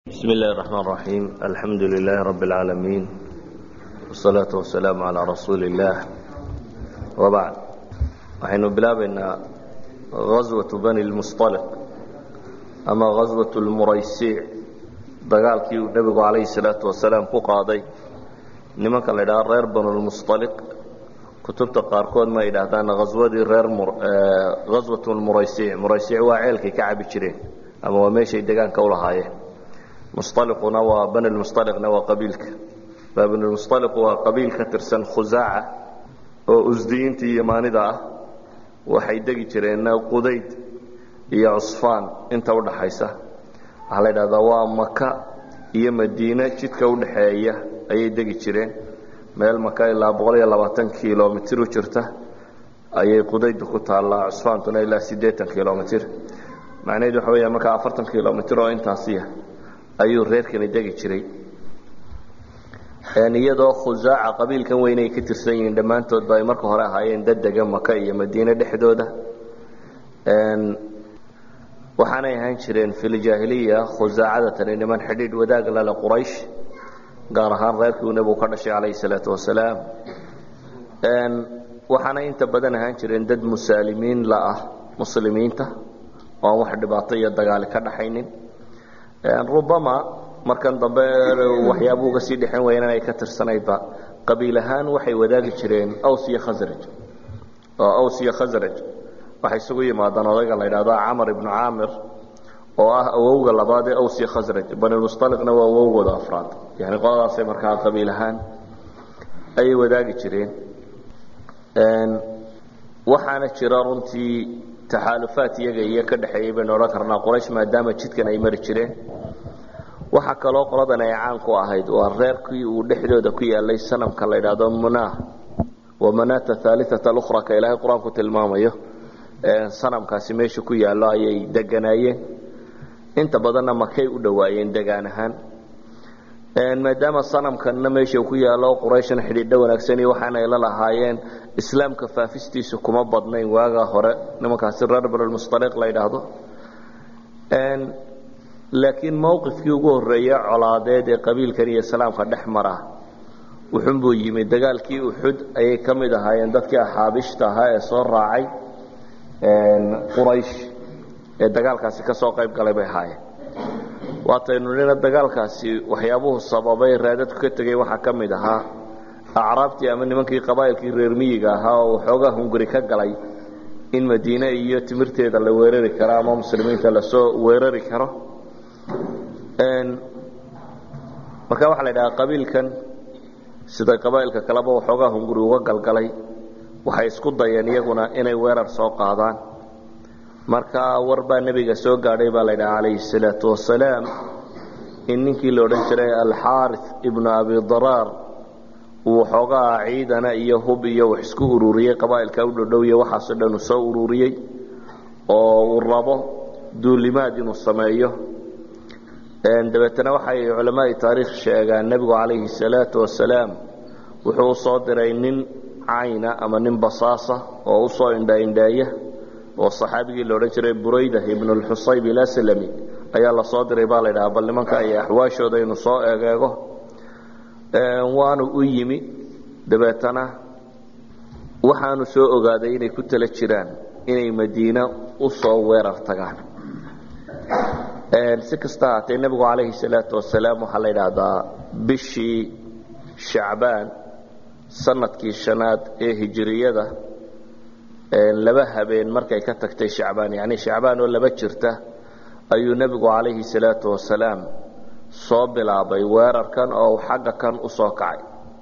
بسم الله الرحمن الرحيم الحمد لله رب العالمين والصلاة والسلام على رسول الله وبعد waxaynu bilaabaynaa غaswaة bani اlmusطaliq ama غaswaة اlmuraysiic dagaalkii uu nebigu calayhi الsalaaةu wasalaam ku qaaday nimanka la ydhaha reer banu lmusطaliq kutubta qaarkood ma yidhaahdaan aswadii reer gaswaة muraysiic muraysiic waa ceelkay ka cabi jireen ama waa meeshay degaanka u lahaayeen musطaliquna waa bani lmusطaliqna waa qabiilka bani lmusطaliqu waa qabiil ka tirsan khusaaca oo usdiyiinta iyo maanida ah waxay degi jireen qudayd iyo cusfaan inta udhaxaysa waxaa la yidhahdaa waa maka iyo madiine jidka udhaxeeya ayay degi jireen meel maka ilaa boqol iyo labaatan kilomitr u jirta ayay qudaydu ku taallaa cusfaantuna ilaa siddeetan kilomitr macnaheedu waxa weya markaa afartan kilomitr oo intaasiya ayuu reerkani degi jiray iyadoo khusaaca qabiilkan weyn ay ka tirsan yihiin dhammaantoodba ay marka hore ahaayeen dad dega maka iyo madiine dhexdooda waxaanay ahaan jireen filjaahiliya khusaacada tani niman xidhiidh wadaag lale quraysh gaar ahaan reerkii uu nebigu ka dhashay calayhi salaatu wasalaam waxaana inta badan ahaan jireen dad musaalimiin la ah muslimiinta oo aan wax dhibaato iyo dagaali ka dhaxaynin rubama markan dambe waxyaaba uga sii dhexan wayeen inay ka tirsanaydba qabiil ahaan waxay wadaagi jireen aws iyo khasraj oo aws iyo khasraj waxay isugu yimaadaan odayga la yidhahdo camar ibnu caamir oo ah awowga labaad ee aws iyo khasraj banilmusطaliqna waa awowgooda afraad yani qoladaasay markaa qabiil ahaan ayay wadaagi jireen waxaana jira runtii taxaalufaat iyaga iyo ka dhexeeyey baynu odhan karnaa quraysh maadaama jidkan ay mari jireen waxaa kaloo qoladan ay caan ku ahayd waa reerkii uu dhexdooda ku yaalay sanamka la yidhaahdo munah wa manata haaliata alukhra ka ilaahay qur-aanku tilmaamayo sanamkaasi meesha ku yaallo ayay deganaayeen inta badanna makay u dhowaayeen degaan ahaan maadaama sanamkanna meesha ku yaallo qurayshna xidhiidho wanaagsani waxaanay la lahaayeen islaamka faafistiisu kuma badnayn waagaa hore nimankaasi reer banulmusaliq la yidhaahdo laakiin mowqifkii ugu horreeya colaadeed ee qabiilkan iyo islaamka dhex mara wuxunbuu yimi dagaalkii uxud ayay ka mid ahaayeen dadkii axaabishta ahaa ee soo raacay quraysh ee dagaalkaasi ka soo qayb galay bay ahaayeen waataynu nina dagaalkaasi waxyaabuhu sababay raadadku ka tegey waxaa ka mid ahaa acraabtii ama nimankii qabaa'ilkii reer miyiga ahaa oo waxoogaa hunguri ka galay in madiine iyo timirteeda la weerari karo ama muslimiinta lasoo weerari karo marka waxaa la yidhahaa qabiilkan siday qabaa'ilka kaleba waxoogaa hunguri uga galgalay waxay isku dayeen iyaguna inay weerar soo qaadaan marka war baa nebiga soo gaadhay baa la yidhaha calayhi salaatu wasalaam in ninkii la odhan jiray alxaari ibnu abi daraar uu waxoogaa ciidana iyo hub iyo wax isku ururiyey qabaa'ilka u dhodhow iyo waxaasoo dhan uu soo ururiyey oo uu rabo duulimaad inuu sameeyo dabeetana waxay culamaai taariikh sheegaan nebigu calayhi salaatu wasalaam wuxuu usoo diray nin cayna ama nin basaasa oo usoo indhaindheeya oo saxaabigii la odhan jiray burayda ibnu lxusayb ilaslami ayaa lasoo diray baa la ydhaha bal nimanka iyo axwaashooda inuu soo egeego waanu u yimi dabeetana waxaanu soo ogaaday inay ku tala jiraan inay madiine usoo weerar tagaan si kasta haatee nebigu calayhi salaatu wasalaam waxaa la yidhaahdaa bishii shacbaan sanadkii shanaad ee hijiriyada laba habeen markay ka tagtay shacbaan yani shacbaan oo laba jirta ayuu nebigu calayhi salaatu wasalaam soo bilaabay weerarkan oo xagga kan u soo kacay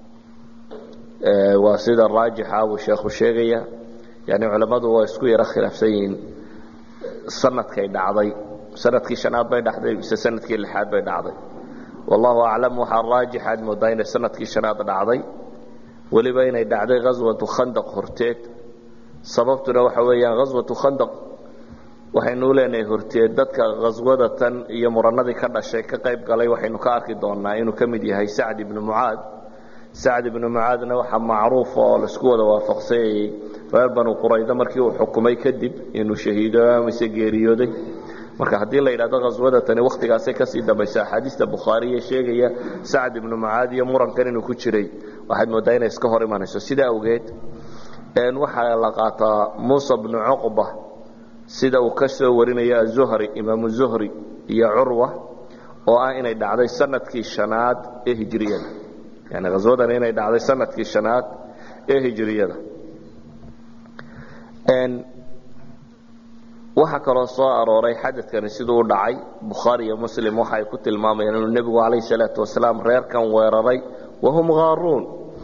waa sida raajixa buu sheekhu sheegaya yani culammadu waa isku yaro khilaafsan yihiin sanadkay dhacday sanadkii shanaad bay dhacday mise sanadkii lixaad bay dhacday wallahu aclam waxaa raajixaad moodaa inay sanadkii shanaad dhacday weliba inay dhacday ghaswatu khandaq horteed sababtuna waxa weeyaan ghaswatu khandaq waxaynu leenahay horteed dadka khaswada tan iyo muranadii ka dhashay ka qayb galay waxaynu ka arki doonaa inuu ka mid yahay sacd ibnu mucaad sacd ibnu mucaadna waxaa macruufa oo laisku wada waafaqsanyayey reer banu quraydo markii uu xukumay kadib inuu shahiido mise geeriyooday marka haddii la yidhahdo khaswada tani wakhtigaasay kasii dambaysa axaadiista bukhaariye sheegaya sacad ibnu mucaad iyo murankan inuu ku jiray waxaad mooddaa inay iska hor imanayso sidaa awgeed waxaa la qaataa muusa bnu cuqba sida uu ka soo warinayo azuhri imaamu zuhri iyo curwa oo ah inay dhacday sanadkii shanaad ee hijriyada yani khaswadan inay dhacday sanadkii shanaad ee hijriyada waxaa kaloo soo arooray xadadkani siduu u dhacay bukhaari iyo muslim waxa ay ku tilmaamayaan inuu nebigu calayh salaatu wasalaam reerkan weeraray wahum haaruun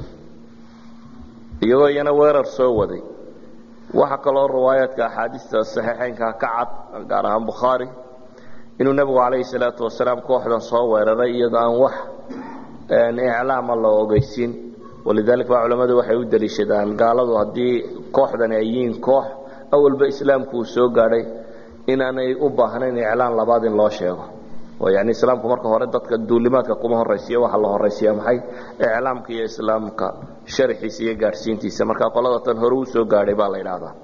iyagoo iyana weerar soo waday waxaa kaloo riwaayaadka axaadiista saxiixeynka ka cad gaar ahaan bukhaari inuu nebigu calayhi salaatu wasalaam kooxdan soo weeraray iyadoo aan wax iclaama la ogeysiin walidaalika baa culammadu waxay u daliishadaan gaaladu haddii kooxdani ay yihiin koox awalba islaamku uu soo gaadhay inaanay u baahnayn iclaan labaad in loo sheego oo yani islaamku marka hore dadka duulimaadka kuma horaysiya waxaa la horaysiya maxay iclaamka iyo islaamka sharaxiisa iyo gaadhsiintiisa marka qolada tan hore uu soo gaadhay baa la yidhaahdaa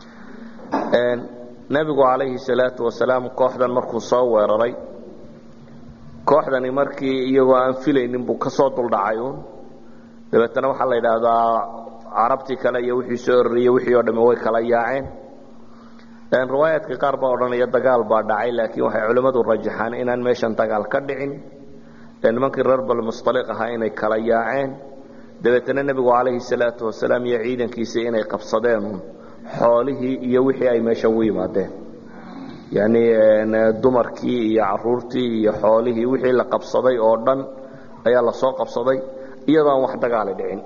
nebigu calayhi salaatu wasalaam kooxdan markuu soo weeraray kooxdani markii iyagoo aan filaynin buu ka soo duldhacay uun dabeetana waxaa la yidhaahdaa carabtii kale iyo wixii soo ororiyey wixii oo dhamme way kala yaaceen riwaayaadka qaar baa odhanaya dagaal baa dhacay laakiin waxay culimmadu rajaxaan inaan meeshan dagaal ka dhicin nimankii reer balmustaliq ahaa inay kala yaaceen dabeetana nebigu calayhi salaatu wasalaam iyo ciidankiisii inay qabsadeen xoolihii iyo wixii ay meesha ugu yimaadeen yani dumarkii iyo caruurtii iyo xoolihii wixii la qabsaday oo dhan ayaa lasoo qabsaday iyadoo aan wax dagaali dhicin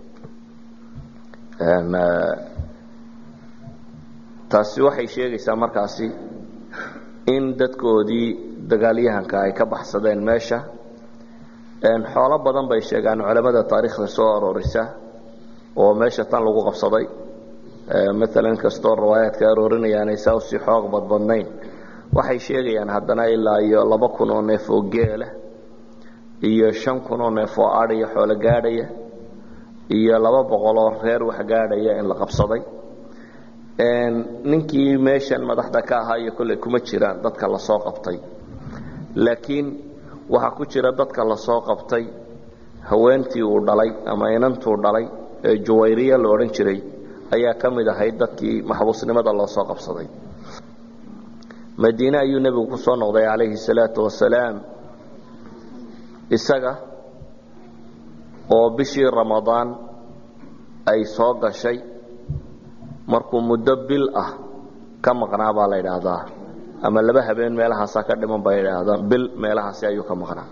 taasi waxay sheegaysaa markaasi in dadkoodii dagaalyahanka ay ka baxsadeen meesha xoolo badan bay sheegaan culamada taariikhda soo aroorisa oo meesha tan lagu qabsaday maalan kastoo riwaayaadka aroorinayaanay saa usii xoog badbadnayn waxay sheegayaan haddana ilaa iyo laba kun oo neef oo geela iyo shan kun oo neef oo adhiya xoolo gaadhaya iyo laba boqol oo reer wax gaadhaya in la qabsaday ninkii meeshan madaxda ka ahaa iyo kolley kuma jiraan dadka lasoo qabtay laakiin waxaa ku jira dadka lasoo qabtay haweentii uu dhalay ama inantuu dhalay ee juwayriya la odhan jiray ayaa ka mid ahayd dadkii maxbuusnimada loo soo qabsaday madiine ayuu nebigu ku soo noqday calayhi salaatu wasalaam isaga oo bishii ramadaan ay soo gashay markuu muddo bil ah ka maqnaa baa la yidhaahdaa ama laba habeen meelahaasaa ka dhiman bay idhaahdaan bil meelahaasi ayuu ka maqnaa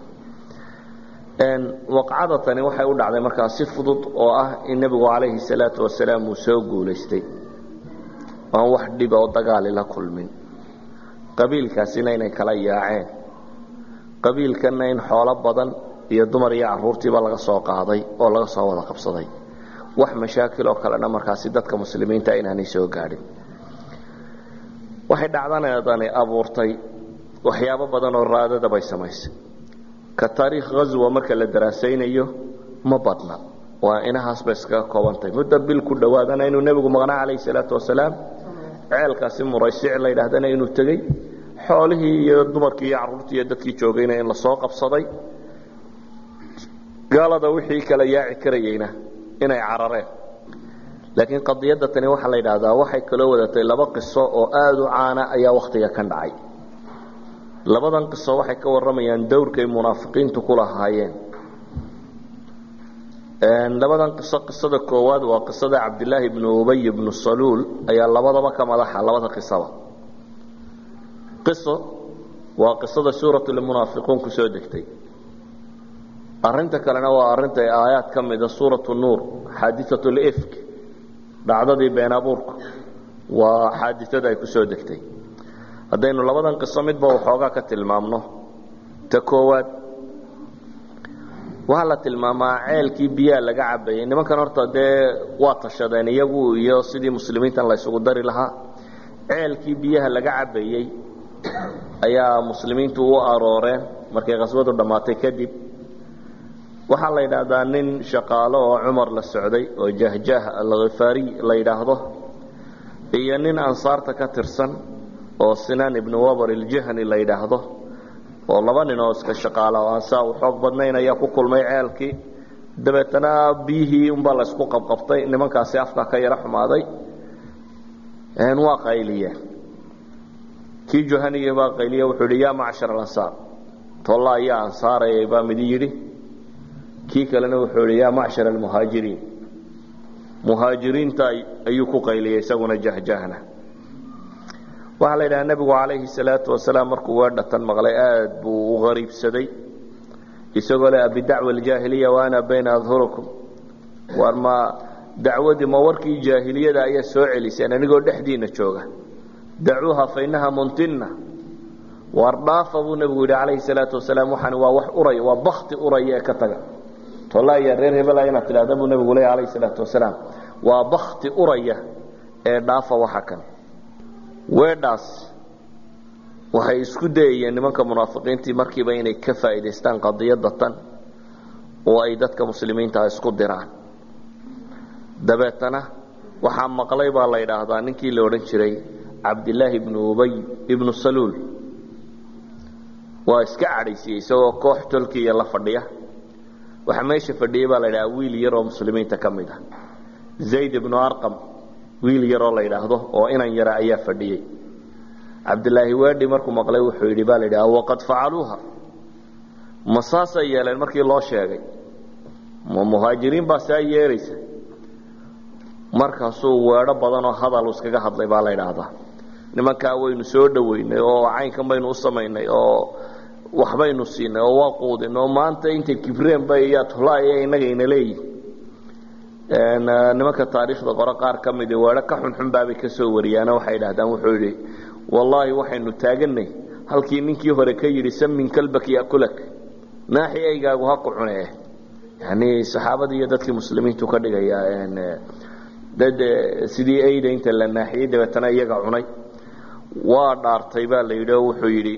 waqcada tani waxay u dhacday markaa si fudud oo ah in nebigu calayhi salaatu wasalaam uu soo guulaystay aan wax dhiba oo dagaali la kulmin qabiilkaasina inay kala yaaceen qabiilkanna in xoolo badan iyo dumar iyo caruurtiiba laga soo qaaday oo laga soo wada qabsaday wax mashaakil oo kalena markaasi dadka muslimiinta inaanay soo gaadhin waxay dhacdanadani abuurtay waxyaabo badan oo raadada bay samaysay ka taariikh ghazwa marka la daraasaynayo ma badna waa inahaas bay iskaga koobantahay muddo bil ku dhowaadana inuu nebigu maqnaa calayhi salaatu wasalaam ceelkaasi muraysic la yidhaahdana inuu tegey xoolihii iyo dumarkii iyo carruurtii iyo dadkii joogayna in lasoo qabsaday gaalada wixii kala yaaci karayeyna inay carareen laakiin qadiyadda tani waxaa la yidhaahdaa waxay kaloo wadatay laba qiso oo aada u caana ayaa wakhtiga kan dhacay labadan qiso waxay ka warramayaan dowrkay munaafiqiintu ku lahaayeen labadan qiso qisada koowaad waa qisada cabdilaahi bnu ubay bnu saluul ayaa labadaba ka madaxa labada qisaba qiso waa qisada suuratulmunaafiquun ku soo degtay arinta kalena waa arinta aayaad ka mida suuratu nuur xaadiat lifk dhacdadii been abuurku waa xaadiada ay ku soo degtay haddaynu labadan qiso midba waxoogaa ka tilmaamno ta koowaad waxaa la tilmaamaa ceelkii biyaha laga cabayay nimankan horta dee waa tashadeen iyagu iyo sidii muslimiintan la ysugu dari lahaa ceelkii biyaha laga cabayey ayaa muslimiintu u arooreen markay khaswadu dhammaatay kadib waxaa la yidhaahdaa nin shaqaalo oo cumar la socday oo jahjah alkhifaariy la yidhaahdo iyo nin ansaarta ka tirsan oo sinaan ibnu wabar iljahni la yidhaahdo oo laba nin oo iska shaqaala oo aan saa u xoog badnayn ayaa ku kulmay ceelkii dabeetana biyihii unbaa la isku qabqabtay nimankaasi afka ka yaro xumaaday waa qayliyeen kii juhaniya baa qayliye wuxuu yidhi yaa macshar alansaar tolla ayaa ansaarayay baa midi yidhi kii kalena wuxuu yidhi yaa macshar almuhaajiriin muhaajiriinta ayuu ku qayliyey isaguna jahjahna waxaa la yidhaha nebigu calayhi salaatu wasalaam markuu weedhatan maqlay aad buu u qariibsaday isagoo le abidacwa aljaahiliya wa ana bayna adhurikum war ma dacwadii ma warkii jaahiliyada ayaa soo celiseen anigoo dhexdiina jooga dacuuha fa innaha muntina waar dhaafa buu nebigu yidhi calayhi salaatu wasalaam waxani waa wax uraya waa bakti uraya ee ka taga tolaya reer hebela inaad tidhahda buu nebigu leeya calayhi salaatu wasalaam waa bakti uraya ee dhaafa waxa kan weedhaas waxay isku dayayeen nimanka munaafiqiintii markiiba inay ka faa'iidaystaan qadiyadda tan oo ay dadka muslimiinta isku diraan dabeetana waxaa maqlay baa la yidhaahdaa ninkii la odhan jiray cabdilaahi ibnu ubay ibnu saluul waa iska cadhaysiyey isagoo koox tolkiya la fadhiya waxaa meesha fadhiyey baa la yidhahaa wiil yar oo muslimiinta ka mid ah zayd ibnu arqam wiil yaroo la yidhaahdo oo inan yara ayaa fadhiyey cabdilaahi waadhi markuu maqlay wuxuu yidhi baa la yidhaha waqad facaluuha ma saasay yeeleen markii loo sheegay ma muhaajiriin baa saa yeelaysa markaasuu weedho badanoo hadal iskaga hadlay baa la yidhaahdaa nimankaa waynu soo dhoweynay oo caynkan baynu u samaynay oo waxbaynu siinay oo waa quudin oo maanta intay kibreen bay yaa tulaaya innagayna leeyihin nimanka taariikhda qore qaar ka midi weedho ka xunxun baabay ka soo wariyaano waxay idhahdaan wuxuu yidhi wallaahi waxaynu taaganay halkii ninkii hore ka yidhi samin kalbak yakulak naaxi aygaagu ha ku cune yani saxaabadii iyo dadkii muslimiintu ka dhigaya dad sidii ayda inta la naaxiyey dabeetana iyaga cunay waa dhaartay baa la yidhi oo wuxuu yidhi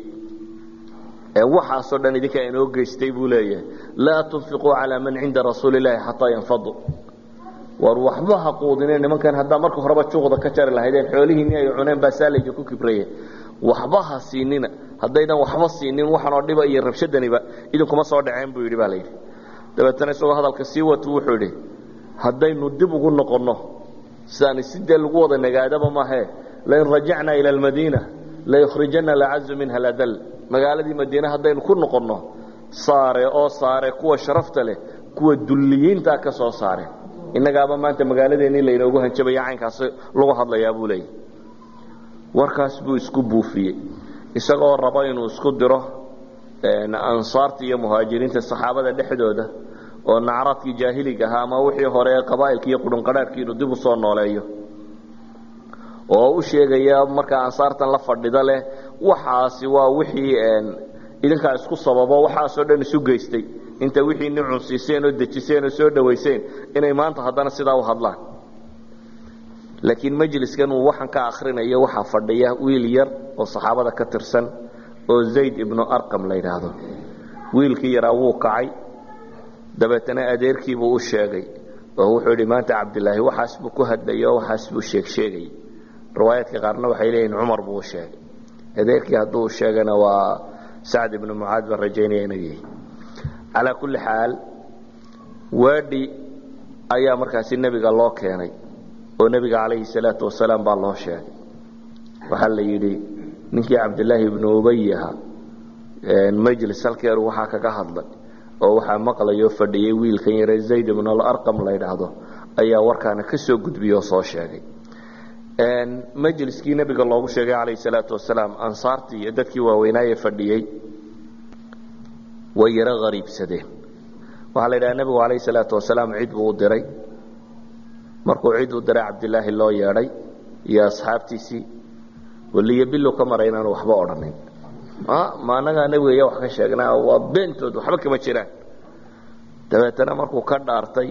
waxaasoo dhan idinka inoo geystay buu leeyahay laa tunfiquu calaa man cinda rasuuli illaahi xataa yanfaduu war waxba ha quudine nimankan haddaa marka horeba juuqda ka jari lahaydeen xoolihiinni ay cuneen baa saalija ku kibraye waxba ha siinina haddaydan waxba siinin waxanoo dhiba iyo rabshadaniba idinkuma soo dhaceen buu yidhi baa la yidhi dabeetana isagoo hadalka sii watu wuxuu yidhi haddaynu dib ugu noqonno sidaani sidee lagu wada nagaadaba maahee lain rajacnaa ila almadiina layukhrijana lacazu minha ladal magaaladii madiine haddaynu ku noqonno saare oo saare kuwa sharafta leh kuwa dulliyiintaa ka soo saare innagaaba maanta magaaladeennii laynoogu hanjabaya caynkaas lagu hadlayaa buu leeyahy warkaas buu isku buufiyey isagoo rabo inuu isku diro ansaarta iyo muhaajiriinta saxaabada dhexdooda oo nacraadkii jaahiliga ahaa ama wixii hore ee qabaa'ilki iyo qudhunqadhaadhkii inuu dib u soo nooleeyo oo u sheegaya markaa ansaartan la fadhida leh waxaasi waa wixii idinkaa isku sababo waxaasoo dhan isu geystay inta wixii ni cunsiiseen oo dejiseen oo soo dhawayseen inay maanta haddana sidaa u hadlaan laakiin majliskan uu waxaan ka akrinayo waxaa fadhiya wiil yar oo saxaabada ka tirsan oo zayd ibnu arqam la yidhaahdo wiilkii yaraa wuu kacay dabeetana adeerkiibuu u sheegay oo wuxuu yidhi maanta cabdilaahi waxaas buu ku hadlayay oo waxaas buu sheegsheegayay riwaayaadka qaarna waxay leeyihin cumar buu u sheegay adeerkii hadduu sheegana waa sacd ibnu mucaad baan rajaynaya inuu yahay calaa kulli xaal waadhi ayaa markaasi nebiga loo keenay oo nebiga calayhi salaatu wasalaam baa loo sheegay waxaa la yidhi ninkii cabdilaahi ibnu ubay ahaa majlis halkeeru waxaa kaga hadlay oo waxaa maqlayoo fadhiyey wiilkan yare zayd ibnu alarqam la ydhaahdo ayaa warkaana ka soo gudbiyey oo soo sheegay majliskii nebiga loogu sheegay calayhi salaatu wasalaam ansaartii iyo dadkii waaweynaaye fadhiyey way yaro hariibsadeen waxaa la yidhaha nebigu calayhi salaatu wasalaam cid buu u diray markuu cid u diray cabdilaahi loo yeedhay iyo asxaabtiisii waliyo bilow ka maray inaanu waxba odhanin ma anagaa nebiga iya wax ka sheegnaa waa beentood waxba kama jiraan dabeetana markuu ka dhaartay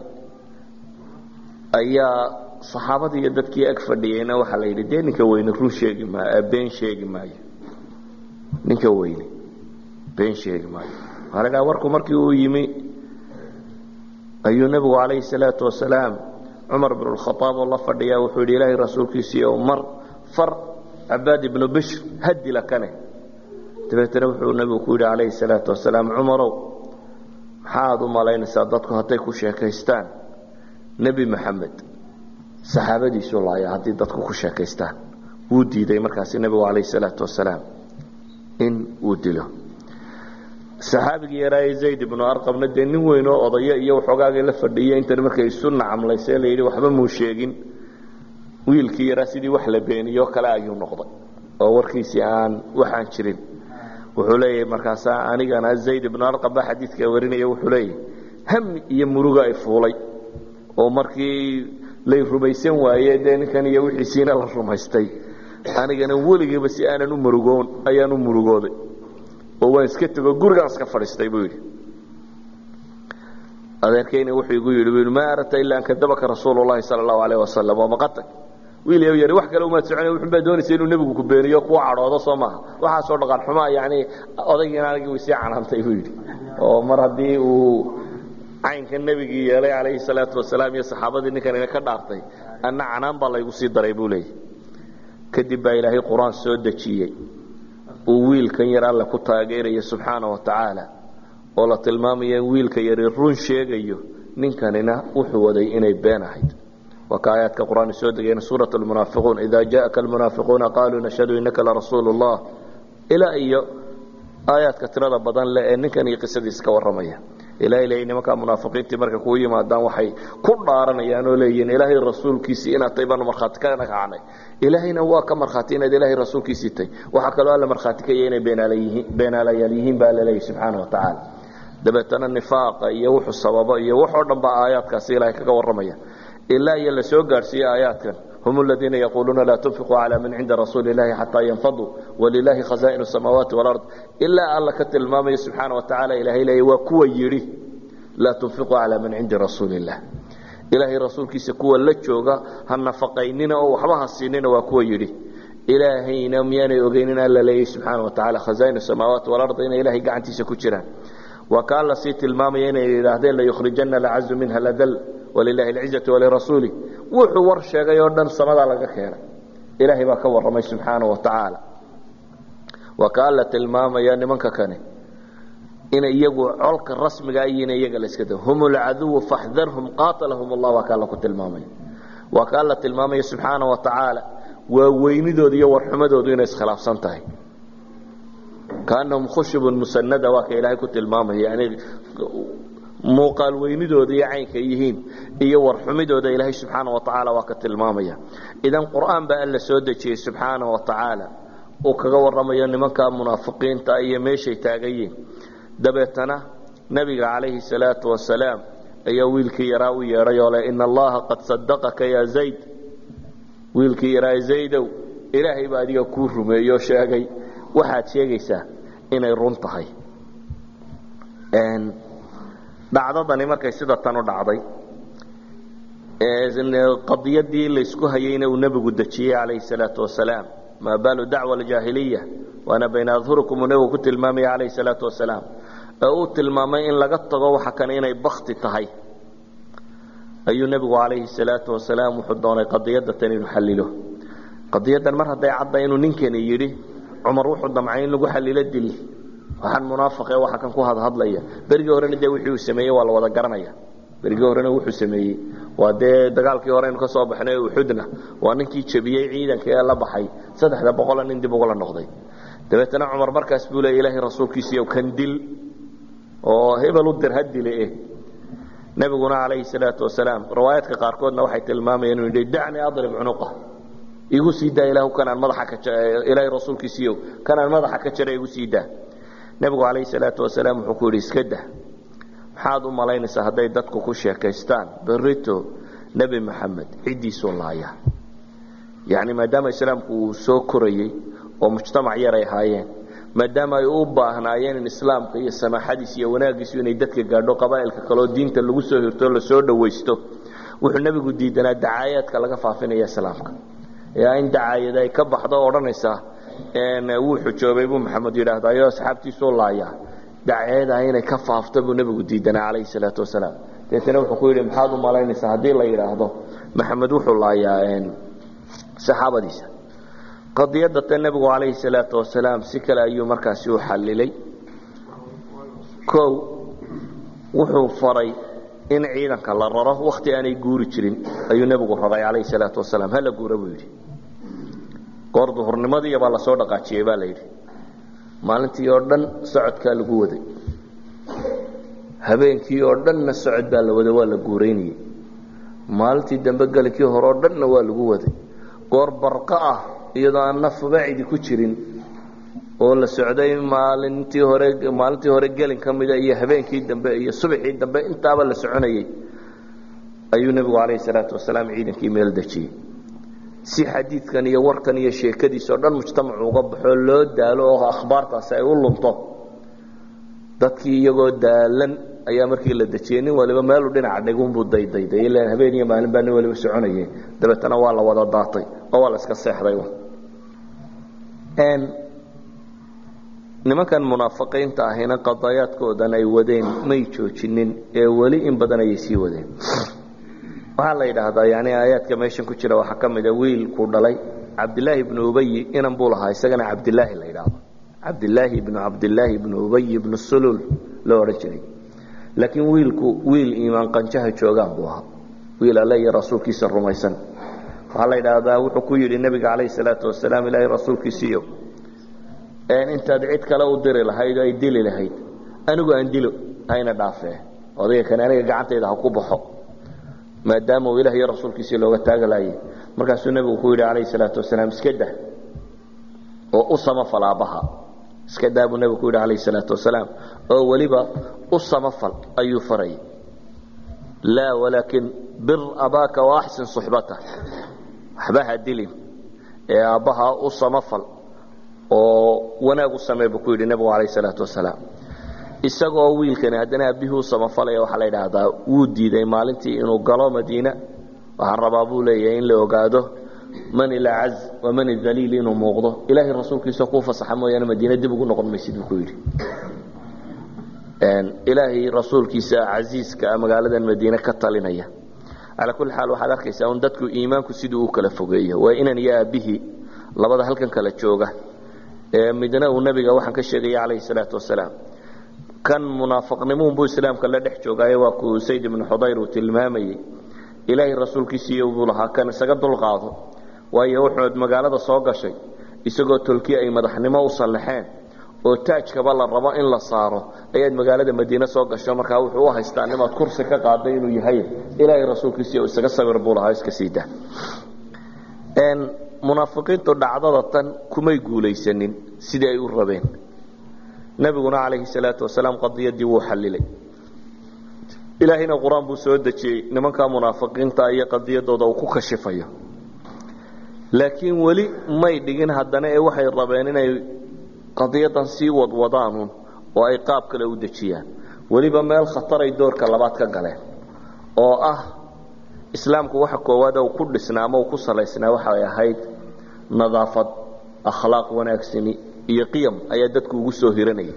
ayaa saxaabadii iyo dadkii ag fadhiyeyna waxaa la yidhi dee ninka weyne run sheegi maayo been sheegi maayo ninka weyne been sheegi maayo waxaa la dhaha warku markii uu yimi ayuu nebigu calayhi salaatu wasalaam cumar bin lkhaaab oo la fadhiyaa wuxuu yidhi ilaahay rasuulkiisii o mar far cabaad ibnu bishr hadila kane dabeetana wuxuu nabigu ku yidhi calayhi salaatu wasalaam cumarow maxaad u malaynaysaa dadku hadday ku sheekaystaan nebi maxamed saxaabadiisuu laaya haddii dadku ku sheekaystaan wuu diiday markaasi nebigu calayhi salaatu wasalaam in uu dilo saxaabigii yaraaye zayd ibnu arqabna dee nin weyn oo odayo iyo waxoogaagii la fadhiiyo intan markay isu nacamlaysee la yidhi waxba muu sheegin wiilkii yaraa sidii wax la beeniyo kale ayuu noqday oo warkiisii aan waxaan jirin wuxuu leeyahay markaasaa anigana zayd ibnu arqab baa xadiidka warinaya wuxuu leeyahay hami iyo muruga ay fuulay oo markii lay rumaysan waaye dee ninkan iyo wixiisiina la rumaystay anigana weligiiba si aanan u murugoon ayaan u murugooday oo waan iska tego gurigaan iska fadhiistay buu yidhi adeerkayna wuxuu igu yidhi maa aradta ilaa an kadabaka rasuulu llahi sala allahu alayh wasalam waa maqatag wiil yow yari wax kale umaad socona wuxun baa doonaysa inuu nebigu ku beeniyo kuwa cadhoodo soo maaha waxaasoo dhaqan xumaa yani odaygiina anigii way sii canaantay buu yidhi oo mar haddii uu caynka nebigii yeelay calayhi salaatu wasalaam iyo saxaabadii ninkan ina ka dhaartay anna canaan baa laygu sii daray buu leeyahy kadib baa ilaahay qur-aan soo dejiyey uu wiilkan yar alle ku taageerayo subxaana wa tacaala oo la tilmaamaya in wiilka yari run sheegayo ninkanina wuxuu waday inay been ahayd waa ka aayaadka qur-aan soo degayna suurat almunaafiquun ida jaءaka almunaafiquuna qaluu nashhadu inaka larasuulu اllah ilaa iyo aayaadka tirada badan le ee ninkan iyo qisadiis ka warramaya ilahay leeyay nimankaa munaafiqiintii marka kuu yimaadaan waxay ku dhaaranayaan oo leeyihiin ilaahay rasuulkiisii inaad tay baanu markhaati ka kacnay ilaahayna waa ka markhaati inaad ilaahay rasuulkiisii tay waxaa kaloo alla markhaati ka yahay inay beenaalayaal yihiin baa alla leeyay subxaana wa tacaala dabeetana nifaaqa iyo wuxuu sababo iyo waxoo dhan baa aayaadkaasi ilahay kaga warramaya ilaa iyo la soo gaadhsiiye aayaadkan hum aladiina yaquuluuna laa tunfiquu calaa man cinda rasuuli illahi xataa yanfaduu walilaahi khazaainu samaawaati walard ilaa alla ka tilmaamaya subxaana wa tacala ilahay leeya waa kuwa yidhi laa tunfiquu calaa man cindi rasuuli illah ilaahay rasuulkiisa kuwa la jooga ha nafaqaynina oo waxba ha siinina waa kuwa yidhi ilaahayna miyaanay ogeynin alla leeyay subxaana wa tacala khazaainu samaawaati walard inay ilahay gacantiisa ku jiraan waa kaa la sii tilmaamaya inay yidhaahdeen layukhrijana alcazu minha ladal walilahi alcizatu walirasuuli wuxuu war sheegay oo dhan samadaa laga keenay ilaahay baa ka warramay subxaana wa tacaala waa kaa la tilmaamaya nimanka kane inay iyagu colka rasmiga yihiin iyaga la iska da hum alcaduwu faxdarhum qaatalahum allah waa kaa la ku tilmaamaya waa kaa la tilmaamaya subxaana wa tacaala waa weynidooda iyo warxumadoodu inay iskhilaafsan tahay kaanahum khushubun musanada waa ka ilaahay ku tilmaamaya yani muuqaal weynidooda iyo caynka yihiin iyo warxumidooda ilaahay subxaana wa tacaala waa ka tilmaamaya idan qur'aan baa alla soo dejiyey subxaana wa tacaala uu kaga warramayo nimanka munaafiqiinta iyo meeshay taagan yihiin dabeetana nebiga calayhi salaatu wasalaam ayaa wiilkii yaraa u yeedhay oo leh ina allaha qad sadaqaka ya zayd wiilkii yaraa zaydow ilaahay baa adiga kuu rumeeyo sheegay waxaad sheegaysaa inay run tahay dhacdadani markay sida tan u dhacday qadiyadii laysku hayeyna uu nebigu dejiyey calayhi salaatu wasalaam maa baalu dacwa aljaahiliya waana bayna adhurikum uu nebigu ku tilmaamaya calayhi salaatu wasalaam ee uu tilmaamay in laga tago waxa kane inay bakti tahay ayuu nebigu calayhi salaatu wasalaam wuxuu doonay qadiyadda tan inuu xallilo qadiyaddan mar hadday cadda inuu ninkani yidhi cumar wuxuu damcay in lagu xallilo dil waxaan munaafiqe waxa kan ku hadhadlaya berigii horena dee wixii uu sameeyey waa la wada garanaya berigii horena wuxuu sameeyey waa dee dagaalkii hore aynu ka soo baxnay uxudna waa ninkii jebiyey ciidanka ee la baxay saddexda boqola nin dib ugula noqday dabeetana cumar markaas buu leey ilaahay rasuulkiisiiyo kan dil oo hebel u dir ha dile eh nebiguna calayhi salaatu wasalaam riwaayaadka qaarkoodna waxay tilmaamayeen inuu yidhi dacnii adrib cunuqa igu sii daa ilaahu kanaan madaxa ka ilaahay rasuulkiisiiyo kanaan madaxa ka jara igu sii daa nebigu calayhi salaatu wasalaam wuxuu ku yidhi iska dah maxaad u malaynaysaa hadday dadku ku sheekaystaan berito nebi maxamed ciddiisuu laaya yacni maadaama islaamku uu soo korayey oo mujtamac yar ay ahaayeen maadaama ay u baahnaayeen in islaamka iyo samaaxadiis iyo wanaaggiisu inay dadka gaadho qabaa'ilka kaleoo diinta lagu soo hirto lasoo dhawaysto wuxuu nebigu diidanaa dacaayaadka laga faafinaya islaamka yaa in dacaayad ay ka baxdo o odhanaysaa wuu xujoobay buu maxamed yidhaahdayo asxaabtiisuu laaya daceedaa inay ka faafto buu nebigu diidanaa calayhi salaatu wasalaam deetana wuxuu ku yidhi maxaad u malaynaysaa haddii la yidhaahdo maxamed wuxuu laayaa saxaabadiisa qadiyadda ta nebigu calayhi salaatu wasalaam si kale ayuu markaasi u xallilay kow wuxuu faray in ciidanka la raro wakhti aanay guuri jirin ayuu nebigu raray calayhi salaatu wasalaam hala guura buu yidhi goor duhurnimadiiya baa lasoo dhaqaajiyey baa la yidhi maalintii oo dhan socodkaa lagu waday habeenkii oo dhanna socod baa la waday waa la guuraynayey maalintii dambe gelinkii hore oo dhanna waa lagu waday goor barqa ah iyadoo aan nafba cidi ku jirin oo la socday maalintii hore maalintii hore gelin ka mida iyo habeenkii dambe iyo subaxii dambe intaaba la soconayey ayuu nebigu calayhi salaatu wasalaam ciidankii meel dejiyey si xadiidkan iyo warkan iyo sheekadiisao dhan mujtamacu uga baxoo loo daalo oo akhbaartaasi ay u lunto dadkii iyagoo daalan ayaa markii la dejiyey nin waliba meeluu dhinaca dhigunbuu daydayday ilaan habeen iyo maalin baa nin waliba soconayay dabeetana waa la wada daatay oo waa la iska seexday nimankan munaafiqiinta ahina qadaayaadkoodan ay wadeen may joojinin ee weli in badan ayay sii wadeen waxaa la yidhaahdaa yani aayaadka meeshan ku jira waxaa ka mida wiilkuu dhalay cabdilaahi ibnu ubayi inan buu lahaa isagana cabdilaahi la yidhaahdo cabdilaahi ibnu cabdilaahi ibnu ubayi ibnu sulul loo odhan jiray laakiin wiilku wiil iimaan qanjaha joogaan buu ahaa wiil alle iyo rasuulkiisa rumaysan waxaa la yidhaahdaa wuxuu ku yidhi nebiga calayhi salaatu wasalaam ilaahay rasuulkiisiiyo intaad cid kale u diri lahayd oo ay dili lahayd anigu aan dilo hayna dhaafee odayga kane aniga gacantayda ha ku baxo maadaama uu ilah iyo rasuulkiisii looga taagalaayay markaasuu nebigu ku yidhi calayhi salaatu wasalaam iska dah oo u samafal aabbaha iska daa buu nebigu ku yidhi calayhi salaatu wasalaam oo weliba u samafal ayuu farayay laa walaakin bir abaaka wa axsin suxbata waxba ha dilin ee aabbaha u samafal oo wanaag u samee buu ku yidhi nebigu calayhi salaatu wasalaam isagoo wiilkani haddana aabihii u samafalaya waxaa la yidhaahdaa wuu diiday maalintii inuu galo madiina waxaan rabaa buu leeyahay in la ogaado man ilacaz wa man idaliil inuu muuqdo ilaahay rasuulkiisa kuu fasaxa mooyaane madiina dib ugu noqon maysid buu ku yidhi ilaahay rasuulkiisa casiiska magaaladan madiine ka talinaya calaa kulli xaal waxaad arkaysaa un dadku iimaanku siduu u kala fogeeyo waa inan iyo aabbihii labada halkan kala jooga ee midna uu nebiga waxaan ka sheegaya calayhi salaatu wasalaam kan munaafiqnimuunbuu islaamka la dhex joogaaye waa kuu sayd ibnu xudayr uu tilmaamayey ilaahay rasuulkiisiiyo buu lahaa kan isaga dulqaado waayo wuxuud magaalada soo gashay isagoo tolkii ay madaxnimo u sallaxeen oo taajkaba la rabo in la saaro ayaad magaalada madiine soo gasho markaa wuxuu u haystaa nimaad kursi ka qaaday inuu yahay ilaahay rasuulkiisiiyo isaga sawir buu lahaa iska siida munaafiqiintu dhacdada tan kumay guulaysanin sidii ay u rabeen nabiguna calayhi salaatu wasalaam qadiyadii wuu xallilay ilaahayna qur-aan buu soo dejiyey nimankaa munaafiqiinta iyo qadiyadooda uu ku kashifayo laakiin weli may dhigin haddana ee waxay rabeen inay qadiyadan sii wadwadaanuun oo ay qaab kale u dejiyaan weliba meel khataray doorka labaad ka galeen oo ah islaamku waxa koowaad uu ku dhisnaa ama uu ku salaysnaa waxay ahayd nadaafad akhlaaq wanaagsani iyo qiyam ayaa dadku ugu soo hiranayay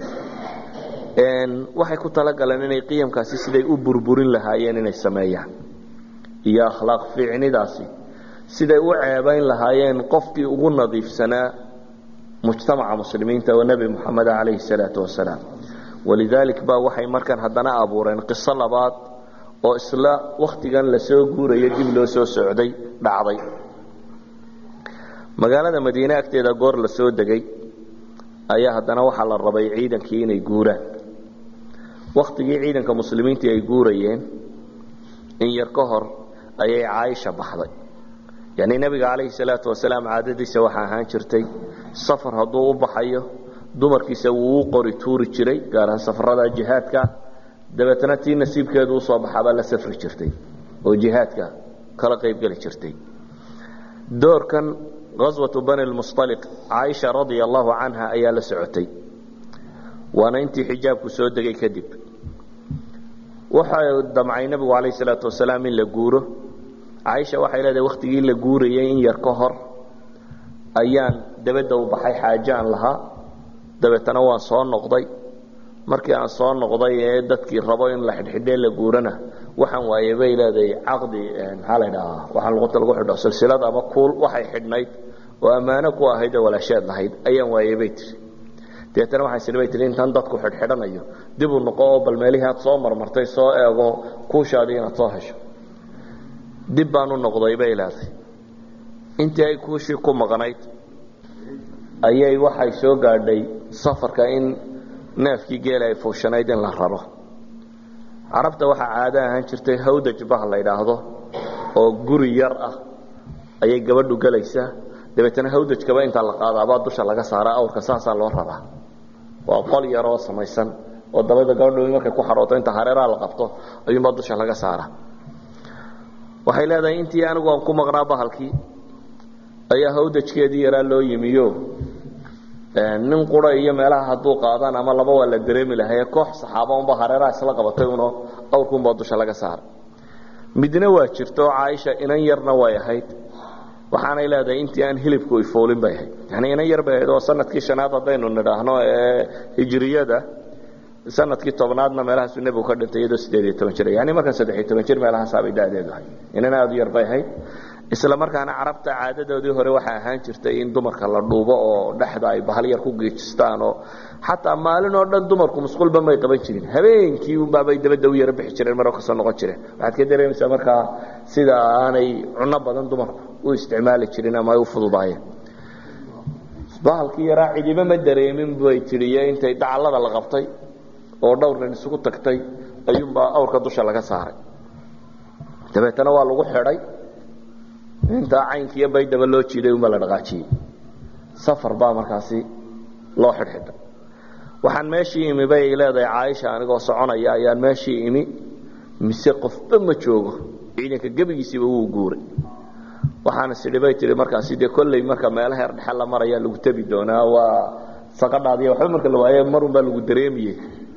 waxay ku talagaleen inay qiyamkaasi siday u burburin lahaayeen inay sameeyaan iyo akhlaaq fiicnidaasi siday u ceebayn lahaayeen qofkii ugu nadiifsanaa mujtamaca muslimiinta oo nebi moxamed calayhi salaatu wasalaam walidaalik baa waxay markan haddana abuureen qiso labaad oo isla wakhtigan lasoo guurayo dib loo soo socday dhacday magaalada madiine agteeda goor la soo degay ayaa haddana waxaa la rabay ciidankii inay guuraan wakhtigii ciidanka muslimiintii ay guurayeen in yar ka hor ayay caaisha baxday yacnii nebiga calayhi salaatu wasalaam caadadiisa waxaa ahaan jirtay safar hadduu u baxayo dumarkiisa wuu u qori tuuri jiray gaar ahaan safarada jihaadka dabeetna tii nasiibkeedu usoo baxaabaa la safri jirtay oo jihaadka kala qaybgeli jirtay doorkan aswatu bani lmusaliq caaisha radia allahu canha ayaa la socotay waana intii xijaabku soo degay kadib waxa damcay nebigu calayh salaatu wasalaam in la guuro caaisha waxay leedahay wakhtigii la guurayay in yar ka hor ayaan dabadda u baxay xaaje aan lahaa dabeetana waan soo noqday markii aan soo noqday ee dadkii rabo in la xidhxidhee la guurana waxaan waaye bay leedahay caqdi maxaa la ydhahaa waxaan luqunta lagu xidho silsilad ama kuul waxay xidhnayd oo ammaano ku ahayd oo walaashaad lahayd ayaan waayey bay tiri deetana waxaan sidhi bay tihi intaan dadku xidhxidhanayo dib u noqo oo bal meelihii aad soo marmartay soo eego kuushaadii inaad soo hesho dib baan u noqday bay leeday intii ay kuushii ku maqnayd ayay waxay soo gaadhay safarka in neefkii geela ay fuushanayd in la raro carabta waxaa caado ahaan jirtay hawdaj bah la yidhaahdo oo guri yar ah ayay gabadhu gelaysaa dabeetana hawdajkaba intaa la qaadaabaa dusha laga saaraa awrka saasaa loo raraa waa qol yar oo samaysan oo dabada gabadhu markay ku xarooto inta hareeraha la qabto ayuunbaa dusha laga saaraa waxay leedahay intii anigu aan ku maqnaa bahalkii ayaa hawdajkeedii yaraa loo yimiyo nin qura iyo meelaha hadduu qaadaan ama laba waa la dareemi lahaye koox saxaaba unba hareeraha isla qabatay uno awrkuunbaa dusha laga saaray midna waa jirto caaisha inan yarna way ahayd waxaanay leedahay intii aan hilibku ifoolin bay ahayd yani inan yar bay ahayd oo sanadkii shanaad haddaynu nidhaahno ee hijriyada sanadkii tobnaadna meelahaasuu nebigu ka dhintay iyadoo sideed iyo toban jir yani markan saddex iyo toban jir meelahaasaabay dadeedu ahayd inan aada u yar bay ahayd isla markaana carabta caadadoodii hore waxaa ahaan jirtay in dumarka la dhuubo oo dhexda ay bahal yar ku geejistaan oo xataa maalin oo dhan dumarku musqulba may qaban jirin habeenkii unbaabay dabadda u yaro bixi jireen maroo kasoo noqon jireen waxaad ka dareemaysaa markaa sida aanay cunno badan dumarku u isticmaali jirin ama ay u fududaayeen bahalkii yaraa cidiba ma dareemin bay tiriye intay dacallada la qabtay oo dhowr nin isugu tagtay ayuunbaa awrka dusha laga saaray dabeetana waa lagu xidhay intaa caynkiiyo baydaba loo jiiday unbaa la dhaqaajiyey safar baa markaasi loo xidhxidhay waxaan meeshii imi bay leedahay caaisha anigoo soconaya ayaan meeshii imi mise qofba ma joogo ciidanka gebigiisiiba wuu guuray waxaana sidhi bay tihi markaasi dee kolley marka meelaha her dhexe la maraya lagu tebi doonaa waa saqadhaadiya waxba marka la waaye marun baa lagu dareemiye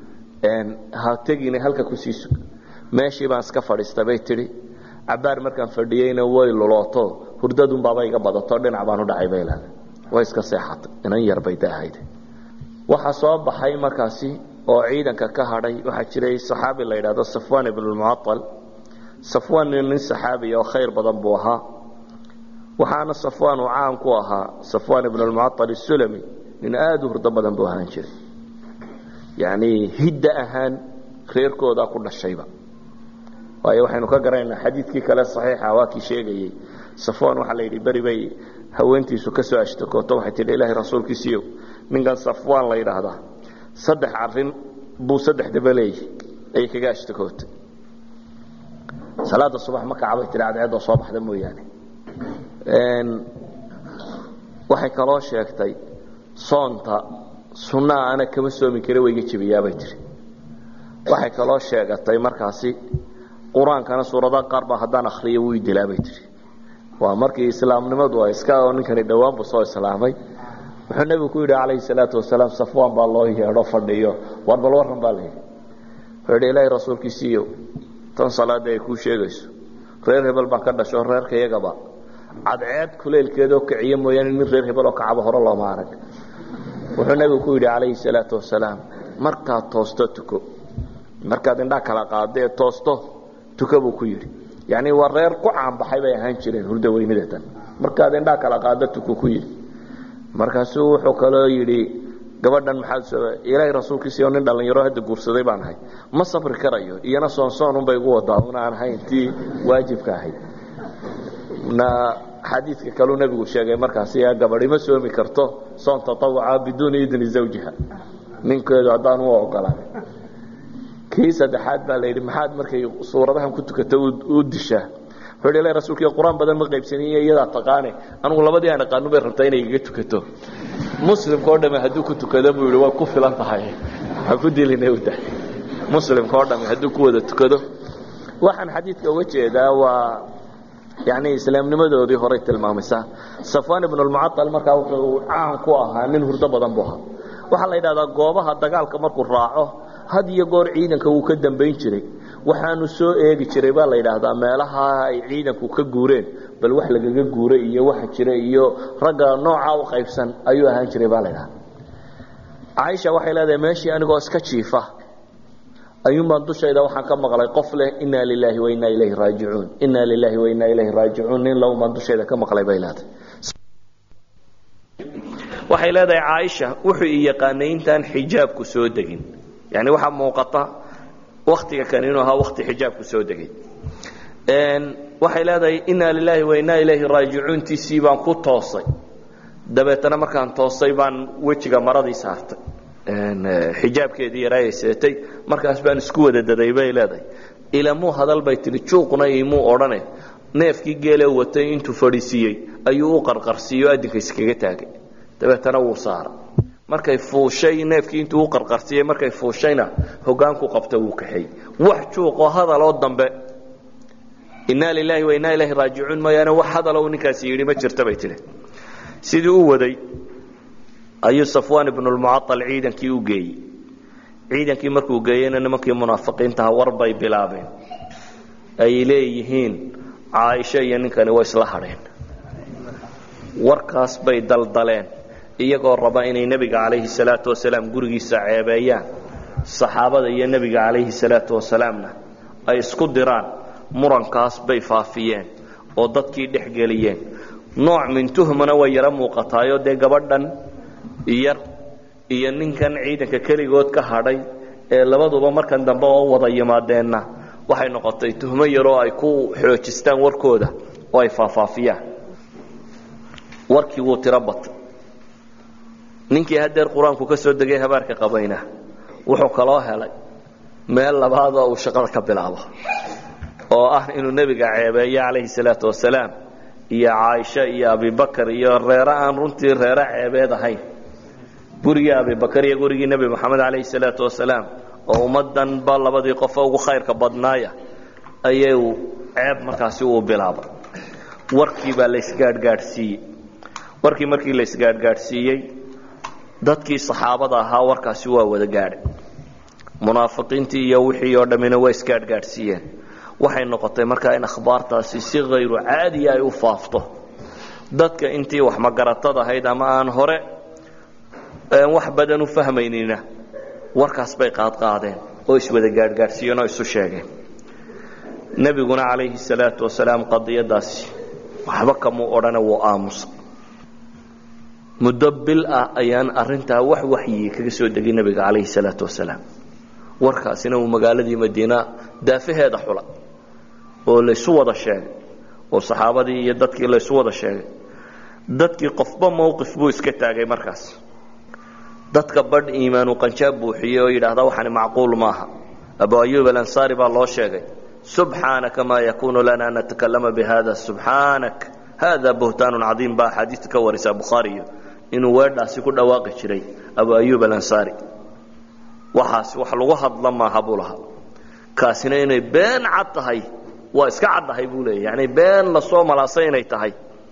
ha tegina halka kusii sug meeshii baan iska fadhiista bay tidhi cabaar markaan fadhiyeyna way lulooto hurdadunbaaba iga badato dhinac baan u dhacay bay leedahay way iska seexatay inan yar bay daahayd waxaa soo baxay markaasi oo ciidanka ka hadhay waxaa jiray saxaabi la yidhahdo safwan ibnulmucaal safwan nin saxaabiya oo khayr badan buu ahaa waxaana safwan uu caan ku ahaa safwan ibnulmucaal isulami nin aada u hurdo badan buu ahaan jiray yacni hidda ahaan reerkoodaa ku dhashayba waayo waxaynu ka garanaynaa xadiidkii kale saxiixa waa kii sheegayey safwan waxaa la yidhi beri bay haweentiisu ka soo ashtakooto waxay tidhi ilaahay rasuulkiisiiyo ninkan safwan la yidhaahdaa saddex arin buu saddex daba leeyahy ayay kaga ashtakootay salaada subax ma kacbay tihi cadceeddoo soo baxda mooyaane waxay kaloo sheegtay soonta sunnaha ana kama soomi kara wayga jebiyaabay tihi waxay kaloo sheegatay markaasi qur-aankana suuradaha qaar baa haddaan akriyo wuu dilaabay tihi waa markii islaamnimadu ay iska oo ninkani dhowaan buu soo islaamay wuxuu nebigu ku yidhi calayhi salaatu wasalaam safwaan baa loo yeedho fadhiyo war bal warran baa la yidhi wuxuu yidhi ilaahay rasuulkiisiiyo tan salaadda ay kuu sheegayso reer hebel baan ka dhasho reerka iyagaba cadceed kuleylkeedoo kiciyo mooyaane nin reer hebel oo kacaba hore looma arag wuxuu nebigu ku yidhi calayhi salaatu wasalaam markaad toosto tuko markaad indhaa kala qaada ee toosto tuko buu ku yidhi yacni waa reer ku caanbaxay bay ahaan jireen hurdo weynidatan markaad indhaa kala qaada tuko ku yidhi markaasuu wuxuu kaloo yidhi gabadhan maxaad ilaahay rasuulkiisiio nin dhallinyaro hadda guursaday baan ahay ma sabri karayo iyana soonsoonunbay igu wadaa una aan ahayn tii waajibka ahayd na xadiidka kaluu nebigu sheegay markaasi gabadhi ma soomi karto soon tatawuca biduuni idni zawjiha ninkeedu haddaan u ogolaan kii saddexaad baa la yidhi maxaad markay suuradahan ku tukato u dishaa wuxuu yidhi ilahi rasuulkiiyo qur-aan badan ma qaybsaniyo iyadaa taqaane anugu labadii aan aqaanu bay rabtaa inay igaga tukato muslimka oo dhame hadduu ku tukado buu yidhi way ku filan tahay ha ku dilina u dahay muslimka oo dhame hadduu ku wada tukado waxaan xadiidka uga jeedaa waa yani islaamnimadoodii horay tilmaamaysaa safwan ibn lmucaal markaa wuxuu caan ku ahaa nin hurdo badan buu ahaa waxaa la yidhahdaa goobaha dagaalka markuu raaco had iyo goor ciidanka wuu ka dambayn jiray waxaanu soo eegi jiray baa la yidhaahdaa meelaha ay ciidanku ka guureen bal wax lagaga guuray iyo waxa jira iyo ragga noocaa u qaybsan ayuu ahaan jiray baa la ydhahdaa caaisha waxay leedahay meeshii anigoo iska jiifa ayuunbaan dushayda waxaan ka maqlay qof leh inaa lilaahi wa inaa ilayhi raajicuun inaa lilaahi wa inaa ilayhi raajicuun nin lowbaan dushayda ka maqlay bay leedahay waxay leedahay caaisha wuxuu i yaqaanay intaan xijaabku soo degin yani waxaa muuqata waktiga kan inuu ahaa wakti xijaabku soo degay waxay leedahay inaa lilaahi wa inaa ilayhi raajicuuntiisii baan ku toosay dabeetana markaan toosay baan wejiga maradii saartay xijaabkeedii yaraayay seetay markaas baan isku wada daday bay leedahay ilamuu hadal bay tihi juuqna imuu odhane neefkii geele watay intuu fadhiisiiyey ayuu u qarqarsiiyo adinka iskaga taagay dabeetana wuu saara markay fuushay neefkii intuu u qarqarsiiyey markay fuushayna hogaanku qabta wuu kaxeey wax juuqoo hadaloo dambe inaa lilaahi wa inaa ilaahi raajicuun mooyaane wax hadaloo uu ninkaasi yidhi ma jirta bay tihi sidii u waday ayuu safwaan ibnulmucaal ciidankii u geeyey ciidankii markuu geeyeyna nimankii munaafiqiintaha war bay bilaabeen ay leeyihiin caaisho iyo ninkani way isla hadheen warkaas bay daldaleen iyagoo raba inay nebiga calayhi salaatu wasalaam gurigiisa ceebeeyaan saxaabada iyo nebiga calayhi salaatu wasalaamna ay isku diraan murankaas bay faafiyeen oo dadkii dhex geliyeen nooc min tuhmana way yaro muuqataayoo dee gabadhan yar iyo ninkan ciidanka keligood ka hadhay ee labaduba markan dambe oo wada yimaadeenna waxay noqotay tuhmo yaroo ay ku xoojistaan warkooda oo ay faafaafiyaan warkii wuu tiro batay ninkii hadeer qur-aanku ka soo degay habaarka qabayna wuxuu kaloo helay meel labaad oo uu shaqada ka bilaabo oo ah inuu nebiga ceebeeyo calayhi salaatu wasalaam iyo caaisha iyo abibakar iyo reere aan runtii reere ceebeed ahayn gurigii abibakar iyo gurigii nebi moxamed calayhi salaatu wasalaam oo ummaddanba labadii qofo ugu khayrka badnaaya ayuu ceeb markaasi uu bilaabay warkii baa laysgaadhgaadhsiiyey warkii markii laysgaadhgaadhsiiyey dadkii saxaabada ahaa warkaasi waa wada gaadhay munaafiqiintii iyo wixii oo dhammina waa isgaadhgaadhsiiyeen waxay noqotay markaa in akhbaartaasi si hayru caadiya ay u faafto dadka intii wax magaratad ahayd ama aan hore wax badan u fahmaynina warkaas bay qaadqaadeen oo iswada gaadhgaadhsiiyeen oo isu sheegeen nebiguna calayhi salaatu wasalaam qadiyadaasi waxba kamuu odhane wuu aamusa muddo bil ah ayaan arintaa wax waxyi kaga soo degay nebiga calayhi salaatu wasalaam warkaasina uu magaaladii madiina daafaheeda xula oo laysu wada sheegay oo saxaabadii iyo dadkii laysu wada sheegay dadkii qofba mowqif buu iska taagay markaas dadka badh iimaanu qanjaab buuxiyey oo yidhaahda waxani macquul maaha abu ayub alansaari baa loo sheegay subxaanaka maa yakunu lana an natakalama bihada subxaanak hada buhtaanu cadiim baa axaadiista ka warisa bukhaariyo inuu weedhaasi ku dhawaaqi jiray abu ayub alansaari waxaas wax lagu hadla maaha buu lahaa kaasina inay been cad tahay waa iska caddahay buu leeya yani been lasoo malaasay inay tahay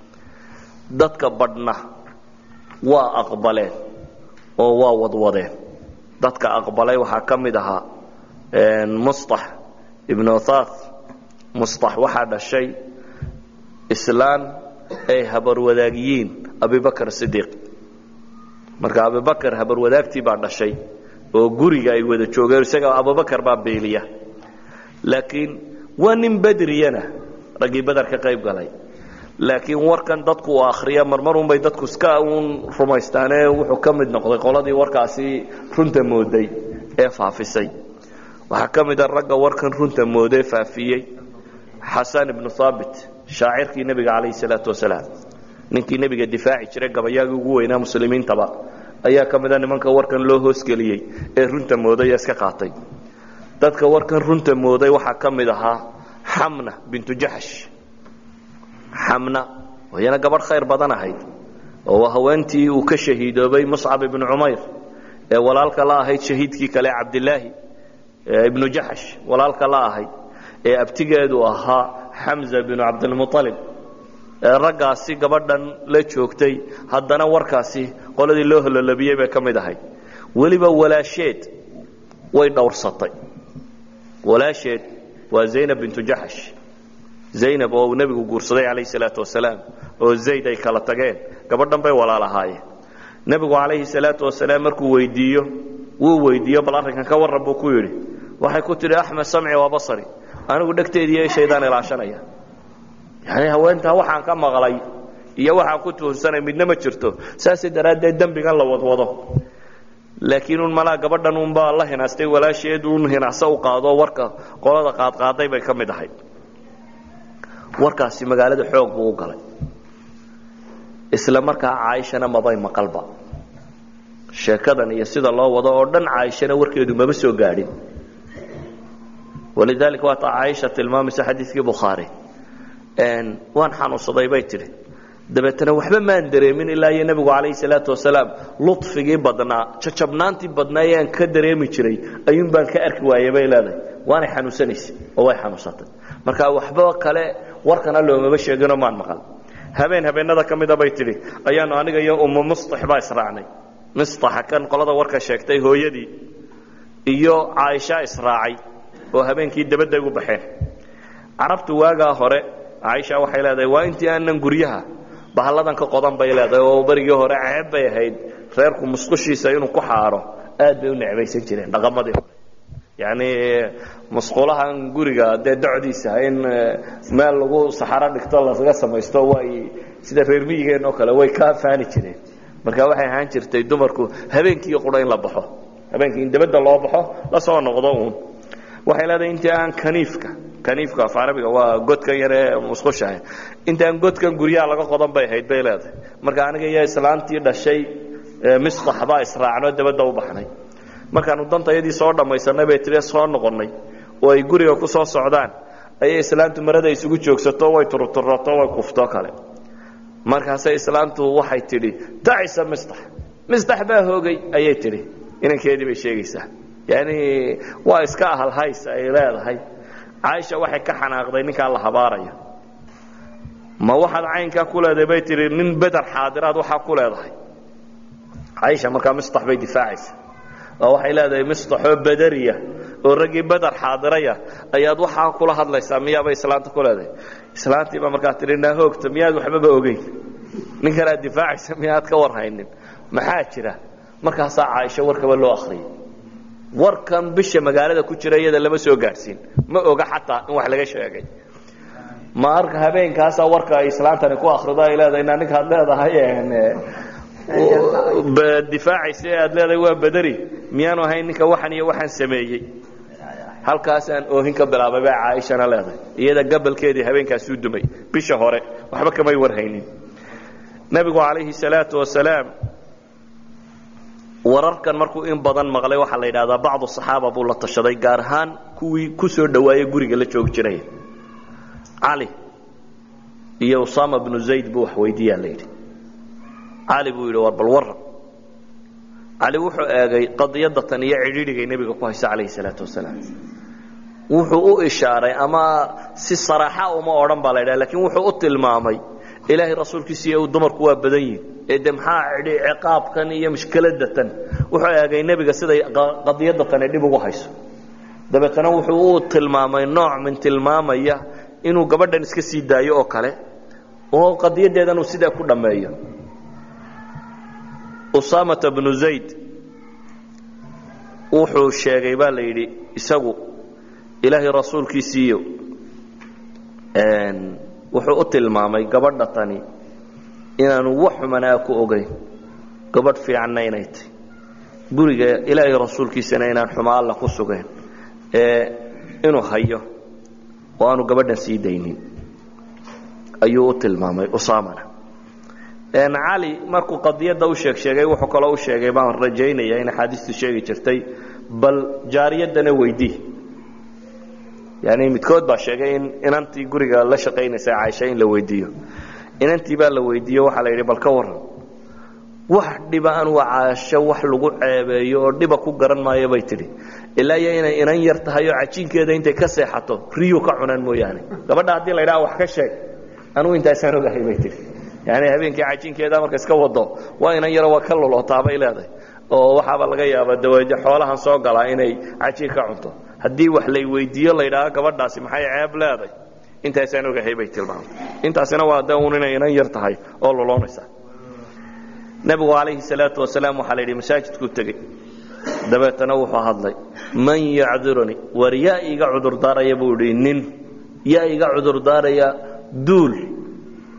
dadka badhna waa aqbaleen oo waa wadwadeen dadka aqbalay waxaa ka mid ahaa mustax ibnu thath mustax waxaa dhashay islaan ay habarwadaagiyiin abibakr sidiiq marka abibakr habarwadaagtii baa dhashay oo guriga ay wada joogeen isaga abubakar baa beeliya laakiin waa nin bedriyana raggii beder ka qayb galay laakiin warkan dadku uu akhriya marmarun bay dadku iska uun rumaystaane wuxuu ka mid noqday qoladii warkaasi runta mooday ee faafisay waxaa ka mid a ragga warkan runta mooday faafiyey xasan ibnu haabit shaacirkii nebiga calayhi salaatu wasalaam ninkii nebiga difaaci jiray gabayaagii ugu weynaa muslimiintaba ayaa ka mid a nimanka warkan loo hoosgeliyey ee runta mooday ee iska qaatay dadka warkan runta mooday waxaa ka mid ahaa xamna bintu jaxsh xamna oo iyana gabadh khayr badan ahayd oo haweentii uu ka shahiidoobay muscab ibnu cumayr ee walaalka la ahayd shahiidkii kale cabdilaahi ibnu jaxsh walaalka la ahayd ee abtigeedu ahaa xamza binu cabdilmualib ee raggaasi gabadhan la joogtay haddana warkaasi qoladii loo hololabiyey bay ka mid ahayd weliba walaasheed way dhowrsatay walaasheed waa zaynab bintu jaxsh zaynab oo uu nebigu guursaday calayhi salaatu wasalaam oo zayd ay kala tageen gabadhan bay walaalahaayeen nebigu calayhi salaatu wasalaam markuu weydiiyo wuu weydiiyo bal arrinkan ka warran buu ku yidhi waxay ku tidhi axmed samci waa basari anigu dhegteediiyo ishaydaan ilaashanaya yani haweentaa waxaan ka maqlay iyo waxaan ku tuhunsanay midna ma jirto saasay daraaddeed dembigan la wadwado laakiin un malaa gabadhan unbaa la hinaastay walaasheed un hinacso u qaado warka qolada qaadqaaday bay ka mid ahayd warkaasi magaalada xoog buu u galay isla markaa caaishana mabay maqalba sheekadan iyo sida loo wado oo dhan caaishana warkeedu maba soo gaadhin walidaalika waata caaisha tilmaamaysa xadiidkii bukhaari waan xanuunsaday bay tidhi dabeetana waxba maan dareemin ilaa iyo nebigu calayhi salaatu wasalaam luطfigii badnaa jajabnaantii badnaa ee aan ka dareemi jiray ayuun baan ka arki waayey bay leedahay waanay xanuunsanaysay oo way xanuunsatay marka waxba kale warkana loomaba sheeginoo maan maqal habeen habeenada ka mida bay tidhi ayaanu aniga iyo ummu mustax baa israacnay mistaxa kan qolada warka sheegtay hooyadii iyo caaisha israacay oo habeenkii dabadday u baxeen carabtu waagaa hore caaisha waxay leedahay waa intii aanan guryaha bahalladan ka qodan bay leedahay oo berigii hore ceeb bay ahayd reerku musqushiisa inuu ku xaaro aad bay u necbaysan jireen dhaqamadii hore yacni musqulahan guriga dee docdiisa in meel lagu saxaro dhigto laga samaysto way sida reer miyigeen oo kale way ka faani jireen marka waxay ahaan jirtay dumarku habeenkii qura in la baxo habeenkii in dabadda loo baxo la soo noqdo uun waxay leedahay intii aan kaniifka kaniifka af carabiga waa godkan yar ee musqushaha intaan godkan guryaha laga qodan bay ahayd bay leedahay marka aniga iyo islaantii dhashay misbax baa israacno dabadda u baxnay markaanu dantayadii soo dhammaysanay bay tiri soo noqonnay oo ay guriga ku soo socdaan ayay islaantu marada isugu joogsato way turuturato way kufto kale markaasay islaantu waxay tidhi dacisa mistax mistax baa hoogay ayay tidhi inankeedii bay sheegaysaa yani waa iska ahalhays ay leedahay caaisha waxay ka xanaaqday ninkaa la habaaraya ma waxaad caynkaa ku leedahay bay tihi nin beder xaadiraad waxaa ku leedahay caaisha markaa mistax bay difaacaysa oo waxay leedahay mistaxoo bederiya oo raggii beder xaadiraya ayaad waxaa kula hadlaysaa miyaabay islaanta ku leedahay islaantiibaa markaa tihi naa hoogta miyaad waxbaba ogeyn ninkanaad difaacaysa miyaad ka warhaynin maxaa jira markaasaa caaisha warkaba loo akhriyay warkan bisha magaalada ku jira iyada lama soo gaadhsiin ma oga xataa in wax laga sheegay marka habeenkaasaa warka ay islaantani ku akrido ay leedahay na ninkaad leedahay difaacaysa aad leedahay waa bederi miyaanu ahayn ninka waxan iyo waxaan sameeyey halkaasaan oohin ka bilaabay bay caaishana leedahay iyada gabalkeedii habeenkaasuu dumay bisha hore waxba kamay warhaynin nebigu calayhi salaatu wasalaam wararkan markuu in badan maqlay waxaa la yidhahdaa bacdu saxaaba buu la tashaday gaar ahaan kuwii ku soo dhowaayey guriga la joogi jiray cali iyo usama bnu zayd buu wax weydiiyaa la yidhi cali buu yidhi war bal waran cali wuxuu eegay qadiyadda tan iyo cidhiidhigay nebiga ku haysa calayhi salaatu wasalaam wuxuu u ishaaray ama si saraaxa uma odhan baa la ydhaha lakiin wuxuu u tilmaamay ilaahay rasuulkiisiiyo uu dumarku waa badan yihin ee de maxaa ciqaabkan iyo mushkiladatan wuxuu eegay nebiga siday qadiyadda tani dhib ugu hayso dabeetana wuxuu u tilmaamay nooc min tilmaamaya inuu gabadhan iska sii daayo oo kale oo qadiyadeedan uu sidaa ku dhammeeyo usaamata bnu zayd wuxuu sheegay baa la yidhi isagu ilaahay rasuulkiisiiyo wuxuu u tilmaamay gabadha tani inaanu wax xumanaa ku ogayn gabadh fiicanna inay tahy guriga ilaahay rasuulkiisana inaan xumo alla ku sugayn ee inuu hayo oo aanu gabadhan sii daynin ayuu u tilmaamay usaamana cali markuu qadiyadda u sheeg sheegay wuxuu kaloo u sheegay baan rajaynaya in axaadiistu sheegi jirtay bal jaariyaddana weydii yani midkood baa sheegay in inantii guriga la shaqaynaysa caaisha in la weydiiyo inantii baa la weydiiyo waxaa la yidhi bal ka waran wax dhiba anuu caasho wax lagu ceebeeyo oo dhiba ku garan maayo bay tidhi ilaa iyo inay inan yar tahay oo cajiinkeeda intay ka seexato riyu ka cunaan mooyaane gabadha haddii la ydhaha wax ka sheeg anugu intaasaan ogahay bay tihi yani habeenkii cajiinkeeda marka iska wado waa inan yaro waa ka lulootaa bay leedahay oo waxaaba laga yaabaa dawaje xoolahan soo galaa inay cajiin ka cunto haddii wax lay weydiiyo la ydhaha gabadhaasi maxay ceeb leeday intaasaan ogahay bay tilmaamtay intaasina waa de un inay inan yar tahay oo luloonaysa nebigu calayhi salaatu wasalaam waxaa la yidhi masaajidkuu tegey dabeetana wuxuu hadlay man yacdirunii war yaa iga cudurdaaraya buu idhi nin yaa iga cudurdaaraya duul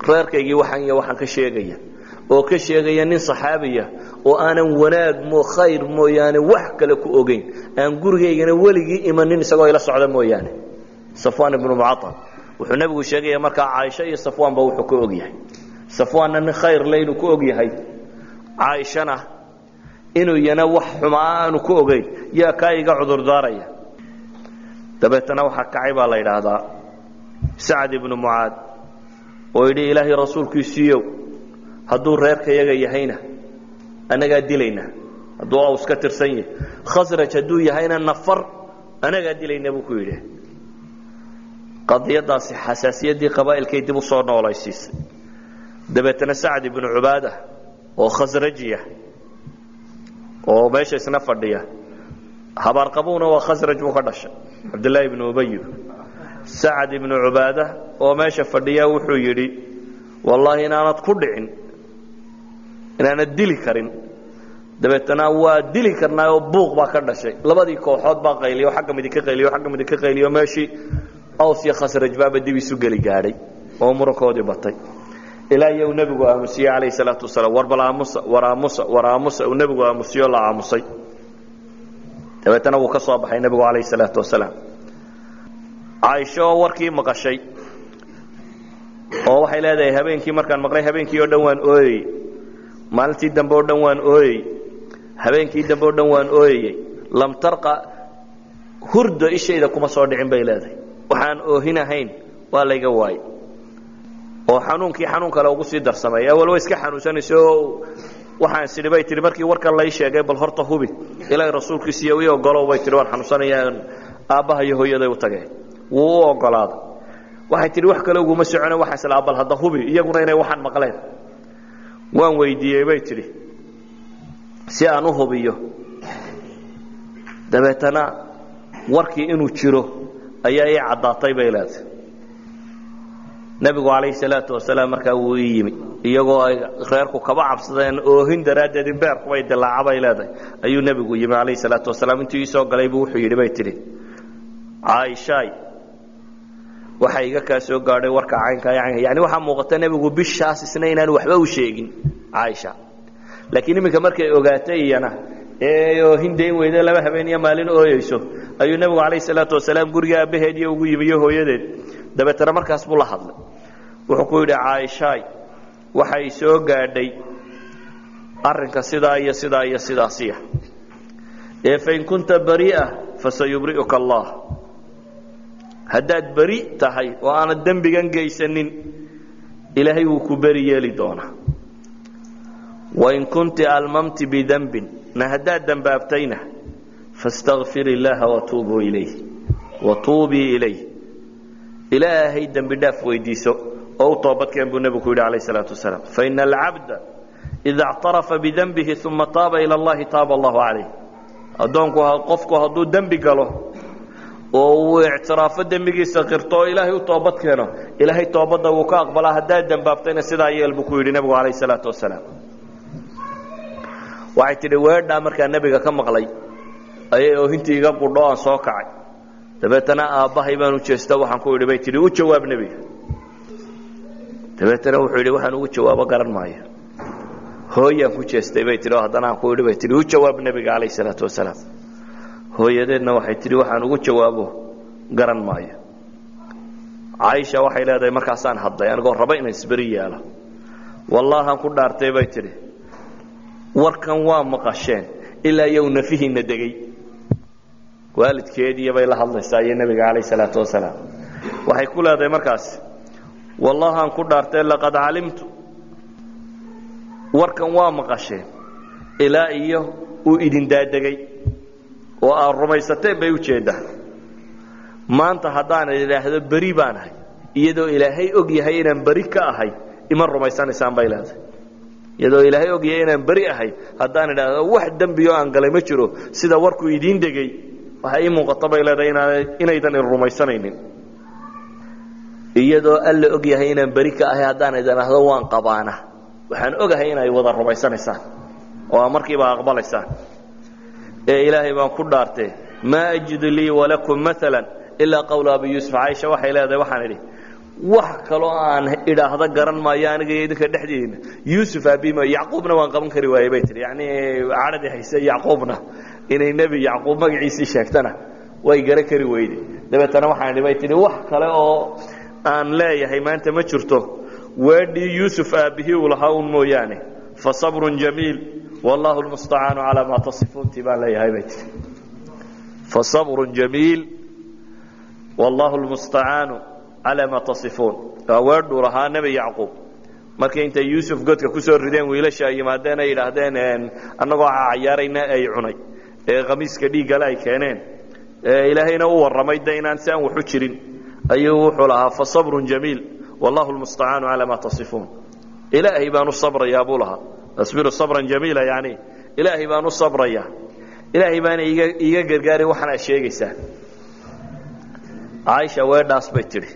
reerkaygii waxaan iyo waxaan ka sheegaya oo ka sheegaya nin saxaabiya oo aanan wanaag mo khayr mooyaane wax kale ku ogeyn aan gurigaygana weligii imanin isagoo ila socda mooyaane safwaan ibnu mucaal wuxuu nebigu sheegaya markaa caaisha iyo safwaanba wuxuu ka og yahay safwaanna nin khayr le inuu ku og yahay caaishana inuu yana wax xumaa aanu ku ogeyn yaa kaa iga cudurdaaraya dabeetana waxaa kacay baa la yidhaahdaa sacad ibnu mucaad oo yidhi ilaahay rasuulkiisiiyow hadduu reerkayaga yahayna annagaa dilayna hadduu aws ka tirsan yahay khasraj hadduu yahayna nafar annagaa dilayna buu ku yidhi qadiyadaasi xasaasiyaddii qabaa'ilkay dib u soo noolaysiisay dabeetana sacad ibnu cubaada oo khasrajiya oo meesha isna fadhiya habaarqabuuna waa khasraj buu ka dhashay cabdillaahi ibnu ubayi sacad ibnu cubaada oo meesha fadhiya wuxuu yidhi wallaahi inaanad ku dhicin inaanad dili karin dabeetana waa dili karnaa oo buuq baa ka dhashay labadii kooxood baa qayliyo xagga midi ka qayliyo xagga midi ka qayliyo meeshii aws iyo khasraj baaba dib isu geli gaadhay oo murankoodii batay ilaa iyo uu nebigu aamusiyey calayhi salaatu wasalaam war bal aamusa war aamusa war aamusa uu nebigu aamusiyo la aamusay dabeetana wuu ka soo baxay nebigu calayhi salaatu wasalaam caaisho oo warkii maqashay oo waxay leedahay habeenkii markaan maqlay habeenkii oo dhan waan ooyey maalintii dambe oo dhan waan ooyey habeenkii dambe oo dhan waan ooyeyey lam tarqa hurdo ishayda kuma soo dhicin bay leedahay waxaan oohinahayn waa layga waayey oo xanuunkii xanuun kale ugu sii darsamay awal way iska xanuunsanaysa oo waxaan sidhi bay tihi markii warkan lay sheegay bal horta hubi ilaahay rasuulkiisiiyo ii ogolow bay tihi waan xanuunsanayaan aabbaha iyo hooyaday u tageen wuu u ogolaaday waxay tihi wax kale uguma socone waxaan islaa bal hadda hubi iyaguna inay waxaan maqleen waan weydiiyey bay tidhi si aan u hubiyo dabeetana warkii inuu jiro ayaa ii caddaatay bay leedahay nebigu calayhi salaatu wasalaam markaa wuu ii yimi iyagoo ay reerku kaba cabsadeen oohin daraaddeed in beerkubay dilaaca bay leedahay ayuu nebigu yimi calayhi salaatu wasalaam intuu ii soo galay buu wuxuu yidhi bay tidhi caaishaay waxa iga kaa soo gaadhay warka caynka caynka yani waxaa muuqata nebigu bishaas isna inaan waxba u sheegin caaisha laakiin iminka markay ogaatay iyana ee oohin dayn weyde laba habeen iyo maalin ooyeyso ayuu nebigu calayhi salaatu wasalaam guriga aabbaheed iyo ugu yimi iyo hooyadeed dabeetana markaas buu la hadlay wuxuu ku yidhi caaishaay waxay soo gaadhay arrinka sidaa iyo sidaa iyo sidaasiya ee fain kunta bari'a fasayubri'uka allah haddaad beri tahay oo aanad dembigan geysanin ilaahay wuu ku beri yeeli doonaa wain kunti almamti bidembin na haddaad dembaabtayna fastakfir illaaha watuubuu ilayh watuubii ilayh ilaahay dembi dhaaf weydiiso oo u toobadkeen buu nebigu ku yidhi calayh salaatu wasalaam faina alcabda ida اctarafa bidenbihi uma taaba ila allahi taaba allahu calayh addoonku qofku hadduu dembi galo oo uu ictiraafo dembigiisa qirto oo ilaahay u toobad keeno ilaahay toobadda wuu ka aqbalaa haddaad dembaabtayna sidaa yeel buu ku yidhi nebigu calayh salaatu wasalaam waxay tidhi weedhaa markaa nebiga ka maqlay ayay oohintii iga qudho aan soo kacay dabeetana aabbahay baan u jeesta waxaan ku idhi bay tidhi u jawaab nebiga dabeetana wuxuu yidhi waxaan ugu jawaabo garan maayo hooyaan ku jeestay bay tihi oo haddana aan ku idhi bay tihi u jawaab nebiga calayh salaatu wasalaam hooyadeedna waxay tidhi waxaan ugu jawaabo garan maayo caaisha waxay leedahay markaasaan hadlay anigoo raba inaan isberi yeelo wallaahaan ku dhaartay bay tidhi warkan waa maqasheen ilaa iyow nafihiinna degey waalidkeediiyo bay la hadlaysaa iyo nebiga calayh salaatu wasalaam waxay ku leedahay markaas wallaahaan ku dhaartay laqad calimtu warkan waa maqasheen ilaa iyo uu idin daadegay oo aad rumaysateen bay u jeeddaa maanta haddaan idhaahdo beri baan ahay iyadoo ilaahay og yahay inaan beri ka ahay ima rumaysanaysaan bay leedahay iyadoo ilaahay og yahay inaan beri ahay haddaan idhaahdo wax dembioo aan galay ma jiro sida warkuu idiin degay waxay ii muuqato bay leedahay inaydan i rumaysanaynin iyadoo alla og yahay inaan beri ka ahay haddaan idhaahdo waan qabaana waxaan ogahay inay wada rumaysanaysaan oo aa markiiba aqbalaysaan ee ilaahay baan ku dhaartee maa ajidu lii walakum maala ilaa qawla abi yuusuf caaisha waxay leedahay waxaan idhi wax kaloo aan idhaahdo garan maayo aniga iyo idinka dhexdeena yuusuf aabima yacquubna waan qaban kari waayey bay tihi yacni cadhadii hayse yacquubna inay nebi yacquub magaciisii sheegtana way gara kari weyde dabeetana waxaan idhi bay tihi wax kale oo aan leeyahay maanta ma jirto weedhii yuusuf aabbihii uu lahaa un mooyaane fa sabrun jamiil wallahu lmustacaanu calaa maa tasifuuntii baan leeyahay bay tihi fa sabrun jamiil wallahu lmustacaanu calaa maa tasifuun waa weedhuu lahaa nebi yacquub markii intay yuusuf godka ku soo rideen wiilasha ay yimaadeen ay yidhaahdeen annagoo cayaarayna ay cunay ee khamiiska dhiiggale ay keeneen ilaahayna u warramay de inaan si aan waxu jirin ayuu wuxuu lahaa fa sabrun jamiil wallahu lmustacaanu calaa maa tasifuun ilaahay baan u sabrayaa buu lahaa asbiru sabran jamiila yani ilaahay baan u sabrayaa ilaahay baana iga iiga gargaari waxaan aad sheegaysaan caaisha weedhaas bay tidhi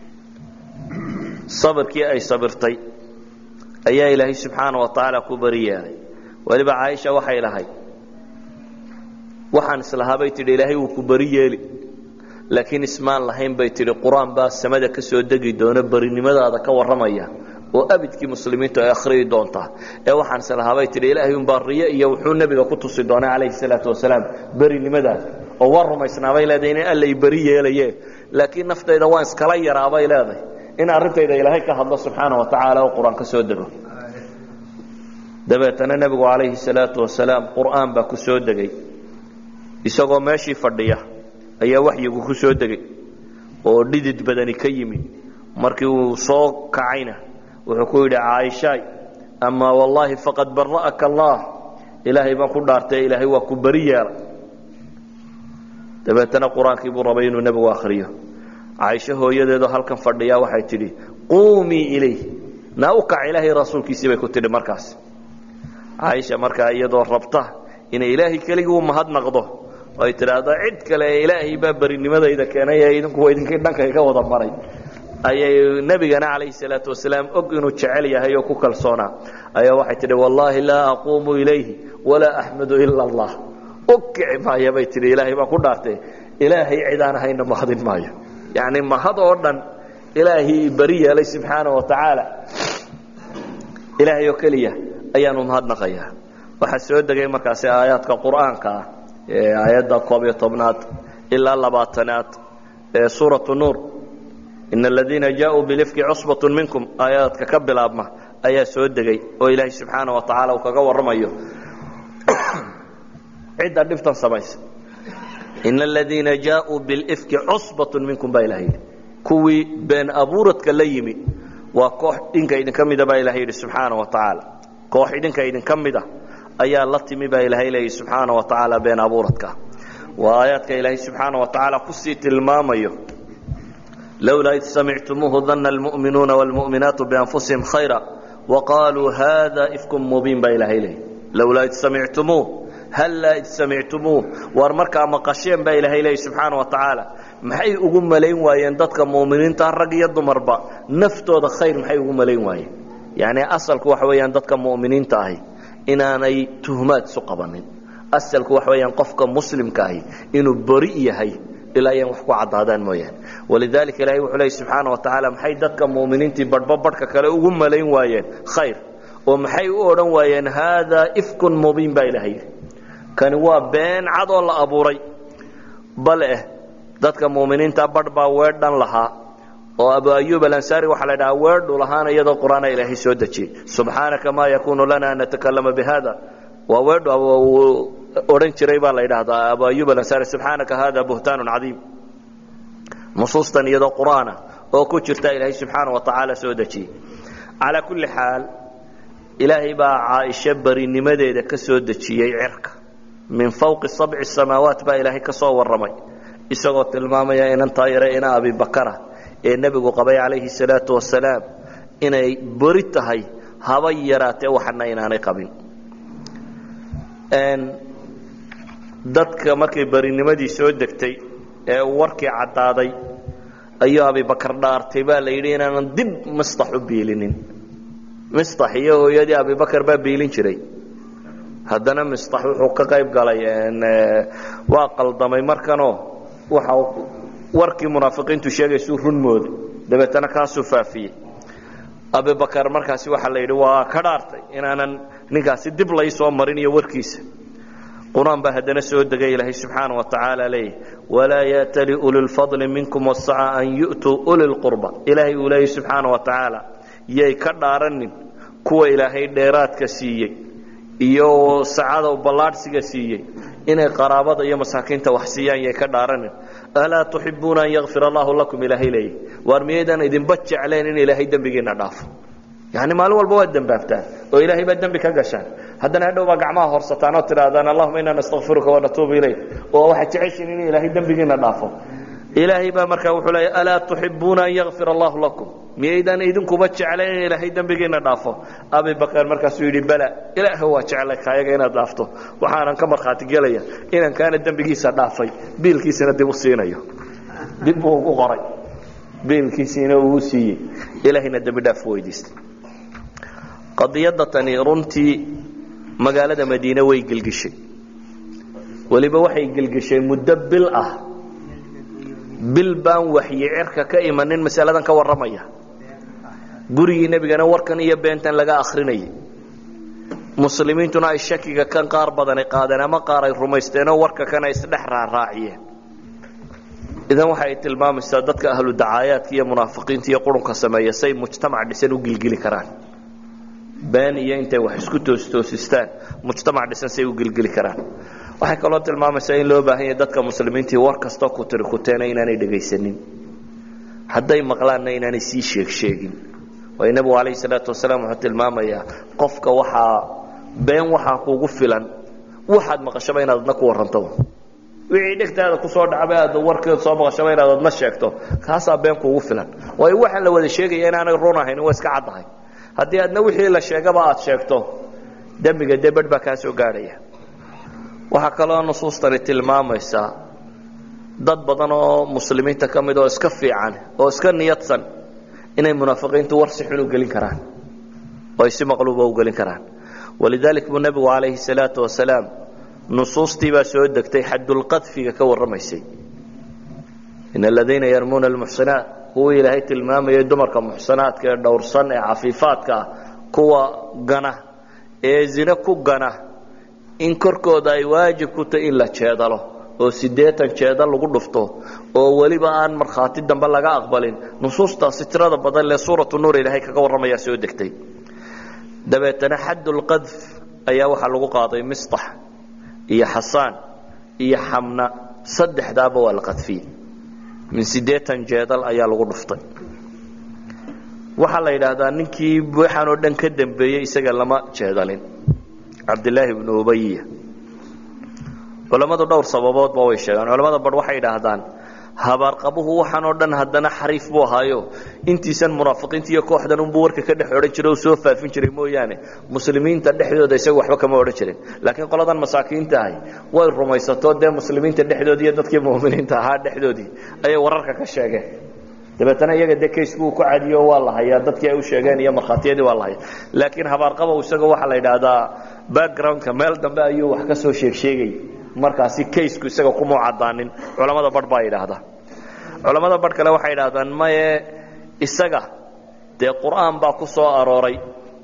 sabirkii ay sabirtay ayaa ilaahay subxaana wa tacaala ku bari yeelay weliba caaisha waxay lahayd waxaan islahaa bay tidhi ilaahay wuu ku bari yeeli laakiin ismaan lahayn bay tidhi qur-aan baa samada ka soo degi doona barinimadaada ka warramaya oo abidkii muslimiintu ay akhriyi doontaa ee waxaan islahaa bay tidhi ilaahay unbaa riyo iyo wuxuu nebiga ku tusi doonay calayhi salaatu wasalaam berinimadaada oo waa rumaysnaabay leedahay in allay beri yeelaye laakiin naftayda waan iskala yaraabay leedahay in arrintayda ilaahay ka hadlo subxaana wa tacaala oo qur-aan ka soo dego dabeetana nebigu calayhi salaatu wasalaam qur'aan baa ku soo degay isagoo meeshii fadhiya ayaa waxyigu ku soo degay oo dhidid badani ka yimid markii uu soo kacayna wuxuu ku yidhi caaishaay amaa wallaahi faqad bara'aka allah ilaahay baan ku dhaartay ilaahay waa ku beri yeelay dabeetana qur-aankii buu rabay inuu nebigu akhriyo caaisho hooyadeedoo halkan fadhiya waxay tidhi quumii ilayh naa u kac ilaahay rasuulkiisii bay ku tidhi markaas caaisha markaa iyadoo rabta inay ilaahay keligii u mahadnaqdo ay tidhaahdo cid kale ilaahay baa berinimadayda keenay ee idinku idinkii dhankayga wada maray ayay nebigana calayhi salaatu wasalaam og inuu jecel yahay oo ku kalsoonaa ayaa waxay tidhi wallaahi laa aquumu ilayhi walaa axmadu ila allah u kici maaya bay tidhi ilaahay baan ku dhaartay ilaahay cidaan ahayna mahadin maayo yacni mahad oo dhan ilaahay beri yeelay subxaana wa tacaala ilaahay oo keliya ayaanu mahadnaqayaa waxaa soo degay markaasi aayaadka qur'aanka ah ee aayadda koob iyo tobnaad ilaa labaatanaad ee suuratu nuur ina aladiina jaauu bilifki cusbatu minkum aayaadka ka bilaabma ayaa soo degay oo ilaahay subxaana wa tacaala uu kaga warramayo cidda dhibtan samaysa ina aladiina jaauu bilifki cusbatu minkum baa ilaha yidhi kuwii been abuuradka la yimi waa koox idinka idinka mida baa ilaha yidhi subxaana wa tacaala koox idinka idinka mida ayaa la timi baa ilaahay leeyahy subxaana wa tacaala been abuuradka waa aayaadka ilaahay subxaana wa tacaala kusii tilmaamayo lowlaa id samictumuuhu dana almu'minuuna wاlmu'minaatu bianfusihim khayra waqaaluu hada ifkum mubiin baa ilaahay leeyahy lowlaa id samictumuuh hallaa id samictumuuh waar markaa maqasheen baa ilaahay leeyahy subxaana wa tacaala maxay ugu malayn waayeen dadka mu'miniinta rag iyo dumarba naftooda khayr maxay ugu malayn waayeen yacni asalku waxa weeyaan dadka mu'miniinta ahi inaanay tuhmaad isu qabanin asalku waxa weeyaan qofka muslimka ahi inuu beri yahay ilaa ayaan wax ku caddaadaan mooyaane walidaalika ilahay wuxuu leeyay subxaana wa tacaala maxay dadka mu'miniintii badhba badhka kale ugu malayn waayeen khayr oo maxay u odhan waayeen haadaa ifkun mubiin baa ilahay yidhi kani waa been cad oo la abuuray bal eh dadka mu'miniinta badh baa weedhan lahaa oo abu ayub alansaari waxaa la dhahaa weedhu lahaana iyadoo qur-aana ilaahay soo dejiyey subxaanaka maa yakuunu lana an natakalama bihada waa weedhu uu odhan jiray baa la yidhaahdaa abu ayub alansaari subxaanaka hada buhtaanun cadiim nusuustan iyadoo qur-aana oo ku jirta ilaahay subxaana wa tacaala soo dejiyey calaa kulli xaal ilaahay baa caaisho berinimadeeda ka soo dejiyey cirka min fawqi sabci samaawaat baa ilaahay ka soo warramay isagoo tilmaamaya inantaa yare ina abibakara ee nebigu qabay calayhi salaatu wasalaam inay beri tahay haba yaraatee waxana inaanay qabin dadka markay berinimadii soo degtay ee warkii caddaaday ayuu abibakar dhaartay baa la yidhi inaanan dib mistax u biilinin mistax iyo hooyadii abibakar baa biilin jiray haddana mistax wuxuu ka qayb galay waa qaldamay markanoo waxa warkii munaafiqiintu sheegaysuu run mooday dabeetana kaasuu faafiyey abibakar markaasi waxaa la yidhi waa ka dhaartay inaanan ninkaasi dib laysoo marin iyo warkiisa qur-aan baa haddana soo degay ilaahay subxaana wa tacaala leeyahy walaa yaatali uli lfadli minkum wasaca an yu'tuu uli lqurba ilaahay uu leeyahy subxaana wa tacaala yay ka dhaaranin kuwa ilaahay dheeraadka siiyey iyo sacada ballaadhsiga siiyey inay qaraabada iyo masaakiinta wax siiyaan yay ka dhaaranin alaa tuxibuuna an yakfir allahu lakum ilaahay leeyahy waar miyaydaan idinba jecleen in ilaahay dembigiina dhaafo yani maalin walba waad dembaabtaan oo ilaahay baa dembi ka gashaan haddana hadhow baa gacmaha horsataan oo tidhaahdaan allahuma inaa nastakfiruka wanatuubu ilayk oo waxaad jeceshiin in ilaahay dembigiina dhaafo ilaahay baa markaa wuxuu leeya alaa tuxibuuna an yakfir allahu lakum miyaydaan idinkuba jeclayn in ilaahay dembigiina dhaafo abibakar markaasuu yidhi bala ilaah waa jeclay kaayaga inaad dhaafto waxaanan ka markhaati gelaya inaan kaana dembigiisa dhaafay biilkiisana dib u siinayo dib buu ugu qoray biilkiisiina uu siiyey ilaahayna dembi dhaaf weydiistay qadiyadda tani runtii magaalada madiine way gelgishay weliba waxay gelgishay muddo bil ah bil baan waxyi cirka ka imanin masaladan ka warramaya gurigii nebigana warkan iyo beentan laga akrinayay muslimiintuna ay shakiga kan qaar badani qaadeen ama qaar ay rumaysteenoo warka kana isdhex raaraaciyeen idan waxay tilmaamaysaa dadka ahlu dacaayaadka iyo munaafiqiinta iyo qurunka sameeya say mujtamac dhisan u gilgili karaan been iyo intay wax isku toostoosistaan mujtamac dhisan say u gilgili karaan waxay kaloo tilmaamaysaa in loo baahan yahay dadka muslimiintii war kastoo ku tiri kuteena inaanay dhegaysanin hadday maqlaanna inaanay sii sheeg sheegin waayo nebigu calayhi salaatu wasalaam wuxuu tilmaamayaa qofka waxaa been waxaa kugu filan waxaad maqashaba inaad adna ku warrantaba wixii dhegtaada kusoo dhacba aad warkeed soo maqashaba inaad adna sheegto kaasaa been kuugu filan waayo waxaan la wada sheegaya inaanay run ahayn waa iska caddahay haddii aadna wixii la sheegaba aad sheegto dembiga dee badh baa kaa soo gaadhaya waxaa kaloo nusuustani tilmaamaysaa dad badan oo muslimiinta ka mid oo iska fiican oo iska niyadsan inay munaafiqiintu war si xun u gelin karaan oo ay si maqluuba u gelin karaan walidalik buu nebigu calayhi salaatu wasalaam nusuustii baa soo degtay xadulqadfiga ka warramaysay in aladiina yarmuuna almuxsinaat kuwii ilaahay tilmaamayay dumarka muxsanaadka ee dhowrsan ee cafiifaadka ah kuwa gana ee zine ku gana in korkooda ay waajib ku tahy in la jeedalo oo siddeetan jeedal lagu dhufto oo weliba aan markhaati dambe laga aqbalin nusuustaasi tirada badan lee suuratu nuur ilaahay kaga warramayaa soo degtay dabeetana xaddulqadf ayaa waxaa lagu qaaday mistax iyo xasaan iyo xamna saddexdaaba waa la qadfiyey min siddeetan jeedal ayaa lagu dhuftay waxaa la yidhaahdaa ninkii waxaan oo dhan ka dambeeyey isaga lama jeedalin cabdilaahi bnu ubayiya culammadu dhowr sababoodba way sheegaan culamada bar waxay idhaahdaan habaarqabuhu waxaan oo dhan haddana xariif buu ahaayo intiisan munaafiqiinta iyo kooxdan unbuu warka ka dhex odhan jiray oo soo faafin jiray mooyaane muslimiinta dhexdooda isaga waxba kama odhan jirin laakiin qoladan masaakiinta ahay way rumaysato dee muslimiinta dhexdoodii iyo dadkii mu'miniinta ahaa dhexdoodii ayay wararka ka sheegeen dabeetana iyaga dee kaysku uu ku cadiyo waa la hayaa dadkii ay u sheegeen iyo markhaatiyadii waa la haya laakiin habaarqabow isaga waxaa la yidhaahdaa backgroundka meel dambe ayuu wax ka soo sheeg sheegay markaasi kaysku isaga kumau caddaanin culamada barh baa yidhaahdaa culamada barh kale waxay idhahdaan maye isaga dee qur'aan baa ku soo arooray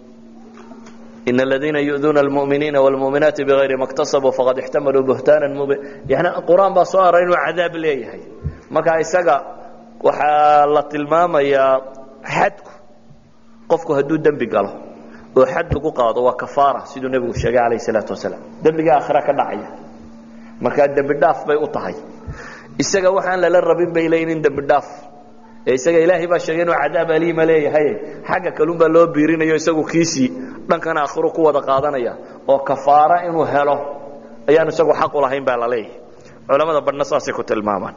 in aladiina yu'duuna almu'miniina wاlmu'minaati bigayri ma اktasabuu faqad ixtamaluu buhtaanan mubin yani qur'aan baa soo arooray inuu cadaab leeyahay marka isaga waxaa la tilmaamayaa xadku qofku hadduu dembi galo oo xad lagu qaado waa kafaara siduu nebigu sheegay calayh salaatu wasalaam dembiga aakhira ka dhacaya markaa dembi dhaaf bay u tahay isaga waxaan lala rabin bay leeyiin in dembi dhaaf ee isaga ilaahay baa sheegay inuu cadaab aliima leeyahay xagga kalun baa loo biirinayo isagu kiisii dhankan aakhiru ku wada qaadanaya oo kafaara inuu helo ayaan isagu xaq u lahayn baa la leeyahay culamada badhna saasay ku tilmaamaan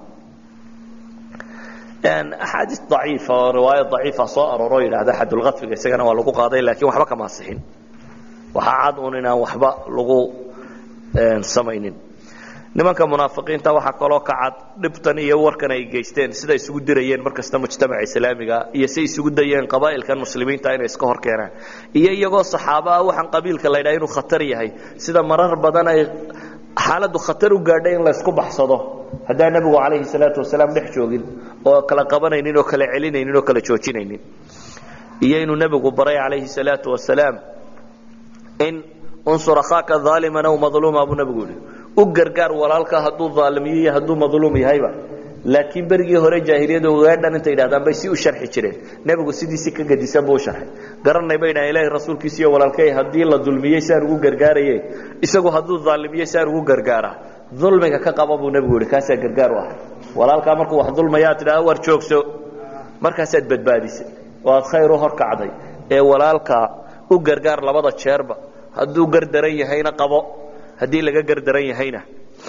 axaadiis daciifa oo riwaaya daciifa soo arooroo yidhaahda xadulqadfiga isagana waa lagu qaaday laakiin waxba kama asixin waxaa cad un inaan waxba lagu samaynin nimanka munaafiqiinta waxaa kaloo ka cad dhibtan iyo warkan ay geysteen sida isugu dirayeen markasta mujtamaca islaamiga iyo say isugu dayeen qabaa'ilkan muslimiinta inay iska hor keenaan iyo iyagoo saxaabo ah waxaan qabiilka la ydhaha inuu khatar yahay sida marar badan ay xaaladdu khatar u gaadhay in laysku baxsado haddaan nebigu calayhi salaatu wasalaam dhex joogin oo kala qabanaynin oo kala celinaynin oo kala joojinaynin iyo inuu nebigu baray calayhi salaatu wasalaam in unsur akhaaka aaliman aw madluuma buu nebigu yihi u gargaar walaalka hadduu aalimiyo iyo hadduu madluum yahayba laakiin berigii hore jaahiliyadu ogaadhan intay yidhahdaan bay si u sharxi jireen nebigu sidiisi ka gadisan buu u sharxay garanay bay dhahan ilaahay rasuulkiisiiyo walaalkay haddii la dulmiyey saan ugu gargaaraye isagu hadduu daalimiyey saan ugu gargaaraa dulmiga ka qaba buu nebigu yihi kaasaa gargaar u ah walaalkaa markuu wax dulmayaa tidhahda war joogso markaasaad badbaadisay oo aad khayr u horkacday ee walaalkaa u gargaar labada jeerba hadduu gardaran yahayna qabo haddii laga gardaran yahayna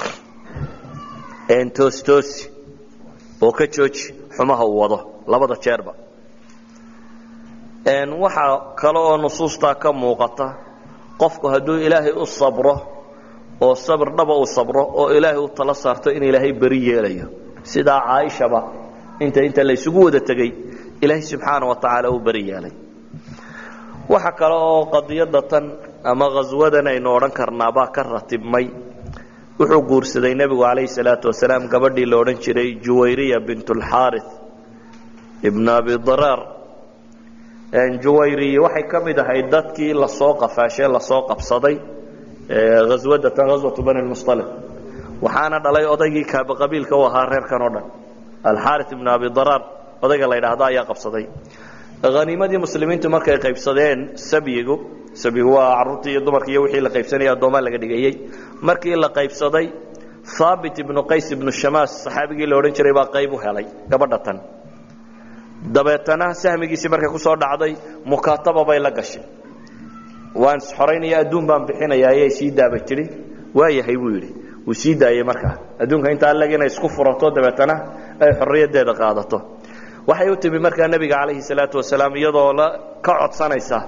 toostoosi oo ka jooji xumaha uu wado labada jeerba waxaa kale oo nusuustaa ka muuqata qofku hadduu ilaahay u sabro oo sabr dhaba u sabro oo ilaahay u tala saarto in ilaahay beri yeelayo sidaa caaishaba inta inta laysugu wada tegey ilaahay subxaana wa tacaala uu beri yeelay waxa kale oo qadiyada tan ama khaswadan aynu odhan karnaabaa ka ratibmay wuxuu guursaday nebigu calayhi salaatu wasalaam gabadhii la odhan jiray juwayriya bint lxaari ibn abi daraar juwayriya waxay ka mid ahayd dadkii lasoo qafaashee lasoo qabsaday haswadatan haswatu bani lmustalib waxaana dhalay odaygii kaaba qabiilka u ahaa reerkan oo dhan alxaari ibn abi daraar odayga la yidhaahdo ayaa qabsaday haniimadii muslimiintu markay qaybsadeen sabyigu sabyigu waa caruurtii iyo dumarki iyo wixii la qaybsanaya addoomaa laga dhigayey markii la qaybsaday haabit ibnu qays ibnu shamaas saxaabigii la odhan jiray baa qayb u helay gabadha tan dabeetana sahmigiisii markay ku soo dhacday mukaataba bay la gashay waan isxoraynaya adduun baan bixinaya ayay sii daaba jiri waayahay buu yidhi wuu sii daayey markaa adduunka intaa leg inay isku furato dabeetana ay xorriyaddeeda qaadato waxay u timi markaa nebiga calayhi salaatu wasalaam iyadoo la ka codsanaysa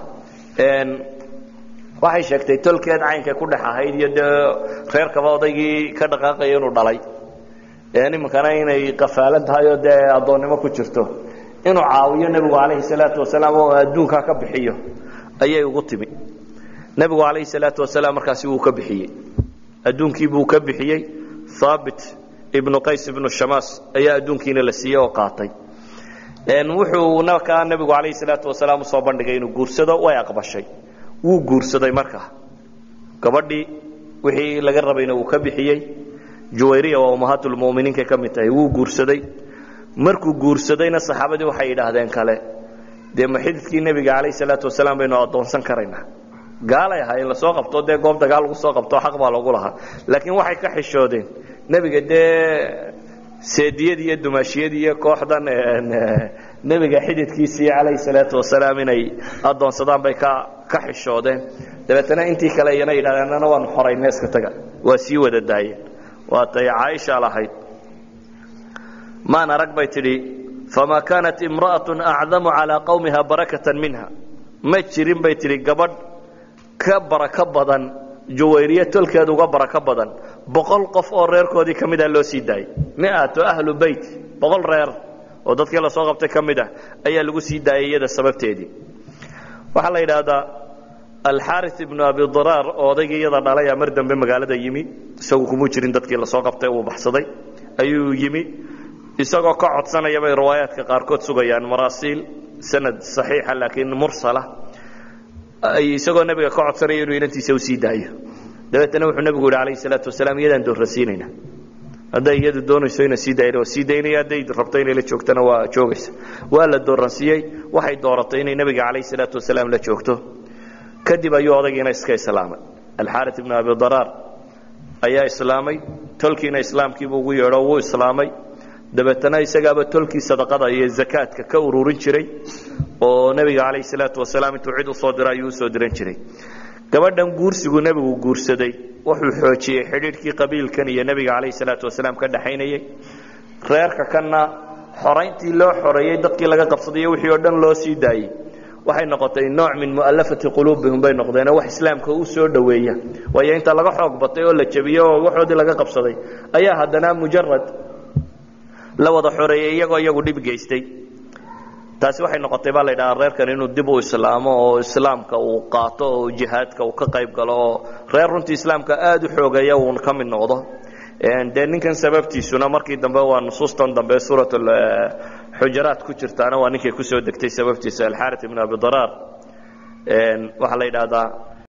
waxay sheegtay tolkeed caynkay ku dhex ahayd iyo dee reerkaba odaygii ka dhaqaaqaya inuu dhalay iminkana inay qafaalan tahay oo dee addoonnimo ku jirto inuu caawiyo nebigu calayhi salaatu wasalaam oo adduunkaa ka bixiyo ayay ugu timi nebigu calayhi salaatu wasalaam markaasi wuu ka bixiyey adduunkiibuu ka bixiyey haabit ibnu qays ibnu shamaas ayaa adduunkiina la siiyey oo qaatay wuxuu nakaa nebigu calayhi salaatu wasalaam usoo bandhigay inuu guursado way aqbashay wuu guursaday markaa gabadhii wixii laga rabayna wuu ka bixiyey juwayriya waa ummahaatulmuminiinkay ka mid tahay wuu guursaday markuu guursadayna saxaabadii waxay yidhaahdeen kale dee ma xididkii nebiga calayhi salaatu wasalaam baynu addoonsan karaynaa gaalay ahaa in lasoo qabto dee goob dagaal lagu soo qabto xaq baa loogu lahaa laakiin waxay ka xishoodeen nebiga dee seediyadii iyo dumaashiyadii iyo kooxdan nebiga xididkiisii calayhi salaatu wasalaam inay addoonsadaan bay ka ka xishoodeen dabeetana intii kale iyana yidhahdeen annana waanu xorayna iska taga waa sii wada daayeen waatay caaisha lahayd maan arag bay tidhi famaa kaanat imra'atun acdamu calaa qawmiha barakatan minha ma jirin bay tidhi gabadh ka barako badan juwayriye tolkeed uga barako badan boqol qof oo reerkoodii ka mid ah loo sii daayay miato ahlu beyt boqol reer oo dadkii lasoo qabtay ka mid ah ayaa lagu sii daayay iyada sababteedii waxaa la yidhaahdaa alxaari ibnu abi daraar oo odaygii iyada dhalaya mar dambe magaalada yimi isagu kumuu jirin dadkii lasoo qabtay uu baxsaday ayuu yimi isagoo ka codsanaya bay riwaayaadka qaarkood sugayaan maraasiil sanad saxiixa laakiin mursala isagoo nebiga ka codsanaya inuu inantiisa u sii daayo dabeetana wuxuu nebigu yidhi calayhi salaatu wasalaam iyadaan doorrasiinayna hadday iyadu doonayso ina sii daayna waa sii daynaya hadday rabto inay la joogtana waa joogaysa waa la doorransiiyey waxay dooratay inay nebiga calayhi salaatu wasalaam la joogto kadib ayuu odaygiina iska islaamay alxaarit ibnu abi daraar ayaa islaamay tolkiina islaamkiibuu ugu yeedho wuu islaamay dabeetana isagaaba tolkii sadaqada iyo zakaadka ka ururin jiray oo nebiga calayhi salaatu wasalaam intuu cid usoo diro ayuu usoo diran jiray gabadhan guursigu nebigu guursaday wuxuu xoojiyey xidhiidhkii qabiilkan iyo nebiga calayhi salaatu wasalaam ka dhaxaynayey reerka kanna xorayntii loo xoreeyey dadkii laga qabsaday iyo wixii oo dhan loo sii daayey waxay noqotay nooc min mu'allafati quluubihim bay noqdeenoo wax islaamka u soo dhoweeya waayo inta laga xoog batay oo la jebiyey oo waxoodii laga qabsaday ayaa haddana mujarad la wada xoreeyey iyagoo iyagu dhib geystay taasi waxay noqotay baa la ydhahaa reerkan inuu dib u islaamo oo islaamka uu qaato oo jihaadka uu ka qayb galo oo reer runtii islaamka aada u xoogeeya uun ka mid noqdo dee ninkan sababtiisuna markii dambe waa nusuustan dambe suurat xujaraat ku jirtaana waa ninkay kusoo degtay sababtiisa alxaarit ibn abi daraar waxaa la yidhaahdaa